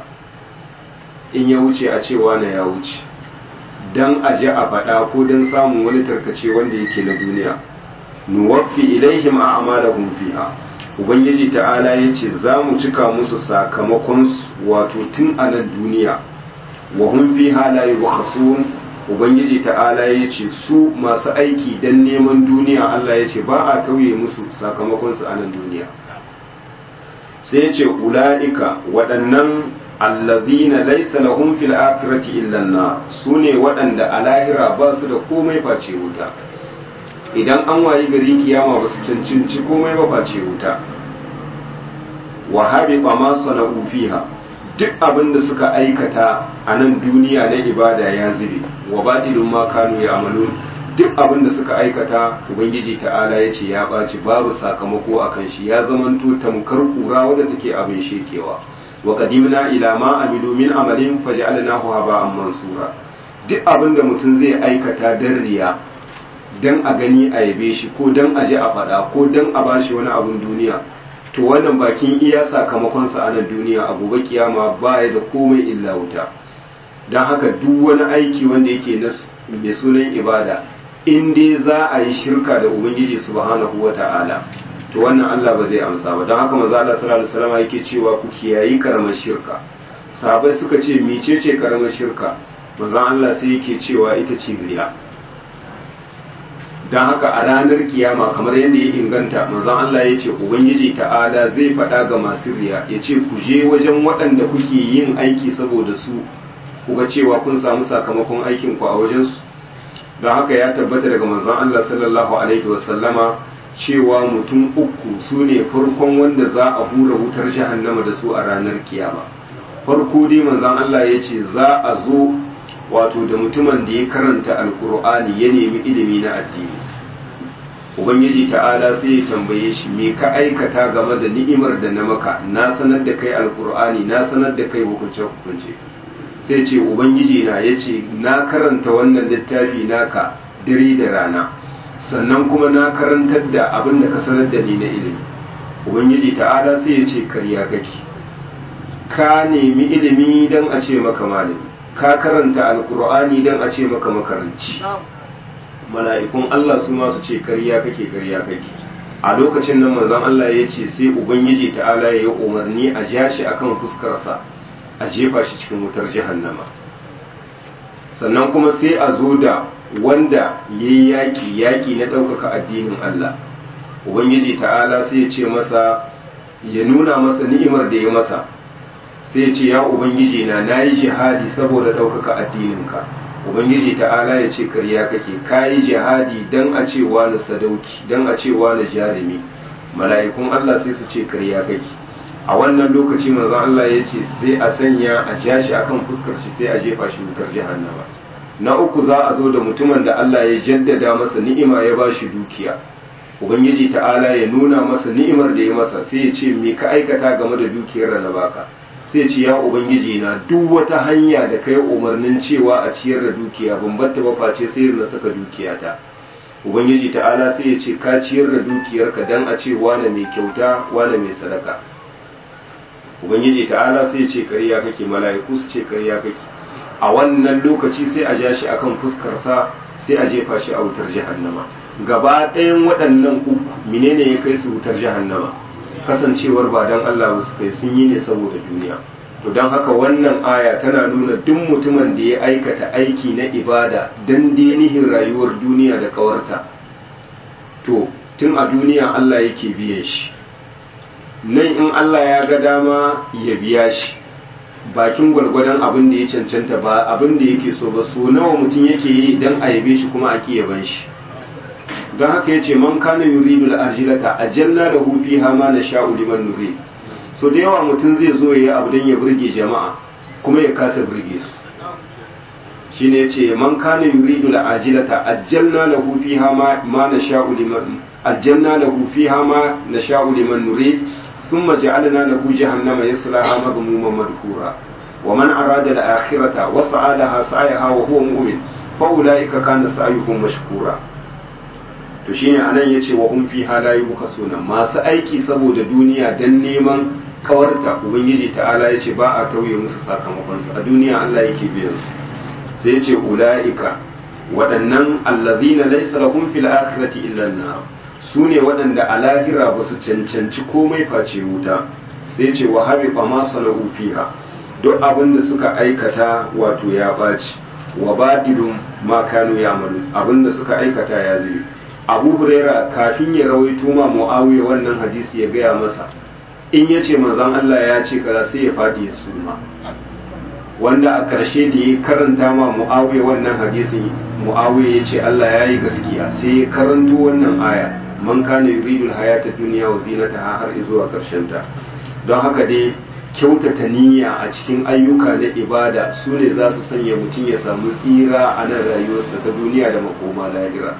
in ya wuce a cewa na ya wuce dan a ji a faɗa ko don samun wani tarkace wanda yake na duniya nuwaffi ilaihim a amalahum fiha ubangiji ta'ala ya ce za mu cika musu sakamakon wato tun a nan duniya wa hum fiha la yubkhasun ubangiji ta'ala ya ce su masu aiki dan neman duniya Allah ya ce ba a tauye musu sakamakon su a nan duniya sai ya ce ula'ika waɗannan allazina laysa lahum fil akhirati illa an-nar sune waɗanda a lahira ba su da komai face wuta idan an wayi gari kiyama ba su cancanci komai ba face wuta wa habiba ma sana'u fiha duk abin da suka aikata a nan duniya na ibada ya zube wa badilun ma kanu ya amalu duk abin da suka aikata ubangiji ta'ala ya ce ya ɓaci babu sakamako a kan shi ya zamanto tamkar kura wadda take abin shekewa wa qadimna ila ma amilu min amalin faj'alnahu haba'an mansura duk abin da mutum zai aikata dan riya dan a gani a yabe shi ko dan a ji a faɗa ko dan a bashi wani abun duniya to wannan bakin iya sakamakonsa a nan duniya a gobe kiyama baya da komai illa wuta don haka duk wani aiki wanda yake mai sunan ibada in dai za a yi shirka da ubangiji subhanahu wa ta'ala to wannan Allah ba zai amsa ba don haka maza Allah sallallahu alaihi wasallam yake cewa ku kiyayi karamar shirka sahabbai suka ce mecece karamar shirka maza Allah sai yake cewa ita ce riya don haka a ranar kiyama kamar yadda ya inganta manzon Allah ya ce ubangiji ta'ala zai faɗa ga masu riya ya ce ku je wajen waɗanda kuke yin aiki saboda su kuga cewa kun samu sakamakon aikin ku a wajensu don haka ya tabbata daga manzon Allah sallallahu alaihi wasallama cewa mutum uku su ne farkon wanda za a hura wutar jahannama da su a ranar kiyama farko dai manzon Allah ya ce za a zo wato da mutumin da ya karanta alkur'ani ya nemi ilimi na addini ubangiji ta'ala sai ya tambaye shi me ka aikata game da ni'imar da na maka na sanar da kai alkur'ani na sanar da kai hukunce hukunce sai ce ubangiji na ya ce na karanta wannan littafi naka dare da rana sannan kuma na karantar da abin da ka sanar da ni na ilimi ubangiji ta'ala sai ya ce karya kake ka nemi ilimi don a ce maka malami ka karanta alkur'ani don a ce maka makaranci mala'ikun Allah su masu ce karya kake karya kake a lokacin nan manzon Allah ya ce sai ubangiji ta'ala ya yi umarni a ja shi akan fuskarsa a jefa shi cikin wutar jahannama sannan kuma sai a zo da wanda ya yi yaƙi yaƙi na ɗaukaka addinin Allah ubangiji ta'ala sai ya ce masa ya nuna masa ni'imar da ya masa sai ce ya ubangiji na na yi jihadi saboda ɗaukaka addininka ubangiji ta'ala ya ce karya kake ka yi jihadi don a ce wani sadauki don a ce wani jarumi mala'ikun Allah sai su ce karya kake a wannan lokaci manzon Allah ya ce sai a sanya a ja shi akan fuskar shi sai a jefa shi wutar jahannama na uku za a zo da mutumin da Allah ya jaddada masa ni'ima ya ba shi dukiya ubangiji ta'ala ya nuna masa ni'imar da ya masa sai ya ce me ka aikata game da dukiyar da na baka sai ce ya ubangiji na duk wata hanya da kai umarnin cewa a ciyar da dukiya ban batta ba face sai na saka dukiyata ubangiji ta'ala sai ya ce ka ciyar da dukiyarka dan a ce wane mai kyauta wane mai sadaka ubangiji ta'ala sai ya ce kariya kake mala'iku su ce kariya kake a wannan lokaci sai a ja shi akan fuskarsa sai a jefa shi a wutar jahannama gaba ɗayan waɗannan uku menene ya kai su wutar jahannama kasancewar ba don Allah ba su kai sun yi ne saboda duniya to don haka wannan aya tana nuna duk mutumin da ya aikata aiki na ibada don denihin rayuwar duniya da kawarta to tun a duniya Allah yake biyan shi nan in Allah ya ga dama ya biya shi bakin gwargwadon abin da ya cancanta ba abin da yake so ba so nawa mutum yake yi idan a yabe shi kuma a yaban shi don haka ya ce man kana yuridu al-ajilata ajalna lahu fiha ma nasha'u liman nurid so da yawa mutum zai zo yayi abu dan ya burge jama'a kuma ya kasa burge su shine yace man kana yuridu al-ajilata ajalna lahu fiha ma ma nasha'u liman ajalna lahu fiha ma nasha'u liman nurid thumma ja'alna lahu jahannama yaslaha madhmuman madhura wa man arada al-akhirata wa sa'alaha sa'yaha wa huwa mu'min fa ulaika kana sa'yuhum mashkura to shine anan yace wa hum fiha la yubkhasuna masu aiki saboda duniya dan neman kawarta ubangiji ta'ala yace ba a tauye musu sakamakon su a duniya Allah yake biyan su sai yace ulaika waɗannan allazina laysa lahum fil akhirati illa an-nar sune waɗanda a lahira ba su cancanci komai face wuta sai ce wa habiba ma salahu fiha duk abin da suka aikata wato ya baci wa badilun ma kanu ya'malu abin da suka aikata ya zai abu huraira kafin ya rawaito ma muawiya wannan hadisi ya gaya masa in ya ce manzon Allah ya ce kaza sai ya faɗi ya suma wanda a ƙarshe da ya karanta ma muawiya wannan hadisin muawiya ya ce Allah ya yi gaskiya sai ya karanto wannan aya man kana yuridul hayata dunya wa zinataha har zuwa ƙarshen ta don haka dai kyautata niyya a cikin ayyuka na ibada su ne za su sanya mutum ya samu tsira a nan rayuwarsa ta duniya da makoma lahira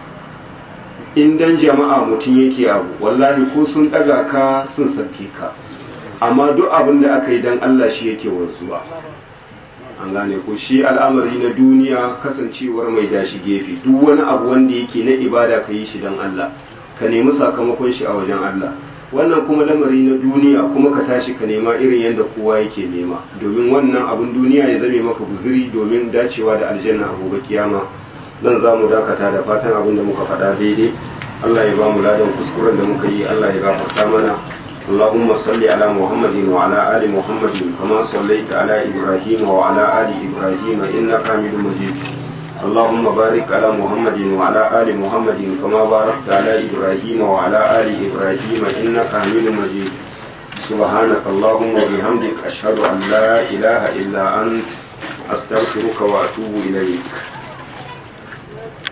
in dan jama'a mutum yake abu wallahi ko sun ɗaga ka sun sauke ka amma duk abin da aka yi dan Allah shi yake wanzuwa an gane ko shi al'amari na duniya kasancewar mai dashi gefe duk wani abu wanda yake na ibada ka yi shi dan Allah ka nemi sakamakon shi a wajen Allah wannan kuma lamari na duniya kuma ka tashi ka nema irin yadda kowa yake nema domin wannan abin duniya ya zame maka guzuri domin dacewa da aljanna a gobe kiyama dan za mu dakata da fatan abin da muka faɗa daidai Allah ya ba mu ladan kuskuren da muka yi Allah ya gafarta mana اللهم صل على محمد وعلى آل محمد كما صليت على إبراهيم وعلى آل إبراهيم إنك حميد مجيد اللهم بارك على محمد وعلى آل محمد كما باركت على إبراهيم وعلى آل إبراهيم إنك حميد مجيد سبحانك اللهم وبحمدك أشهد أن لا إله إلا أنت أستغفرك وأتوب إليك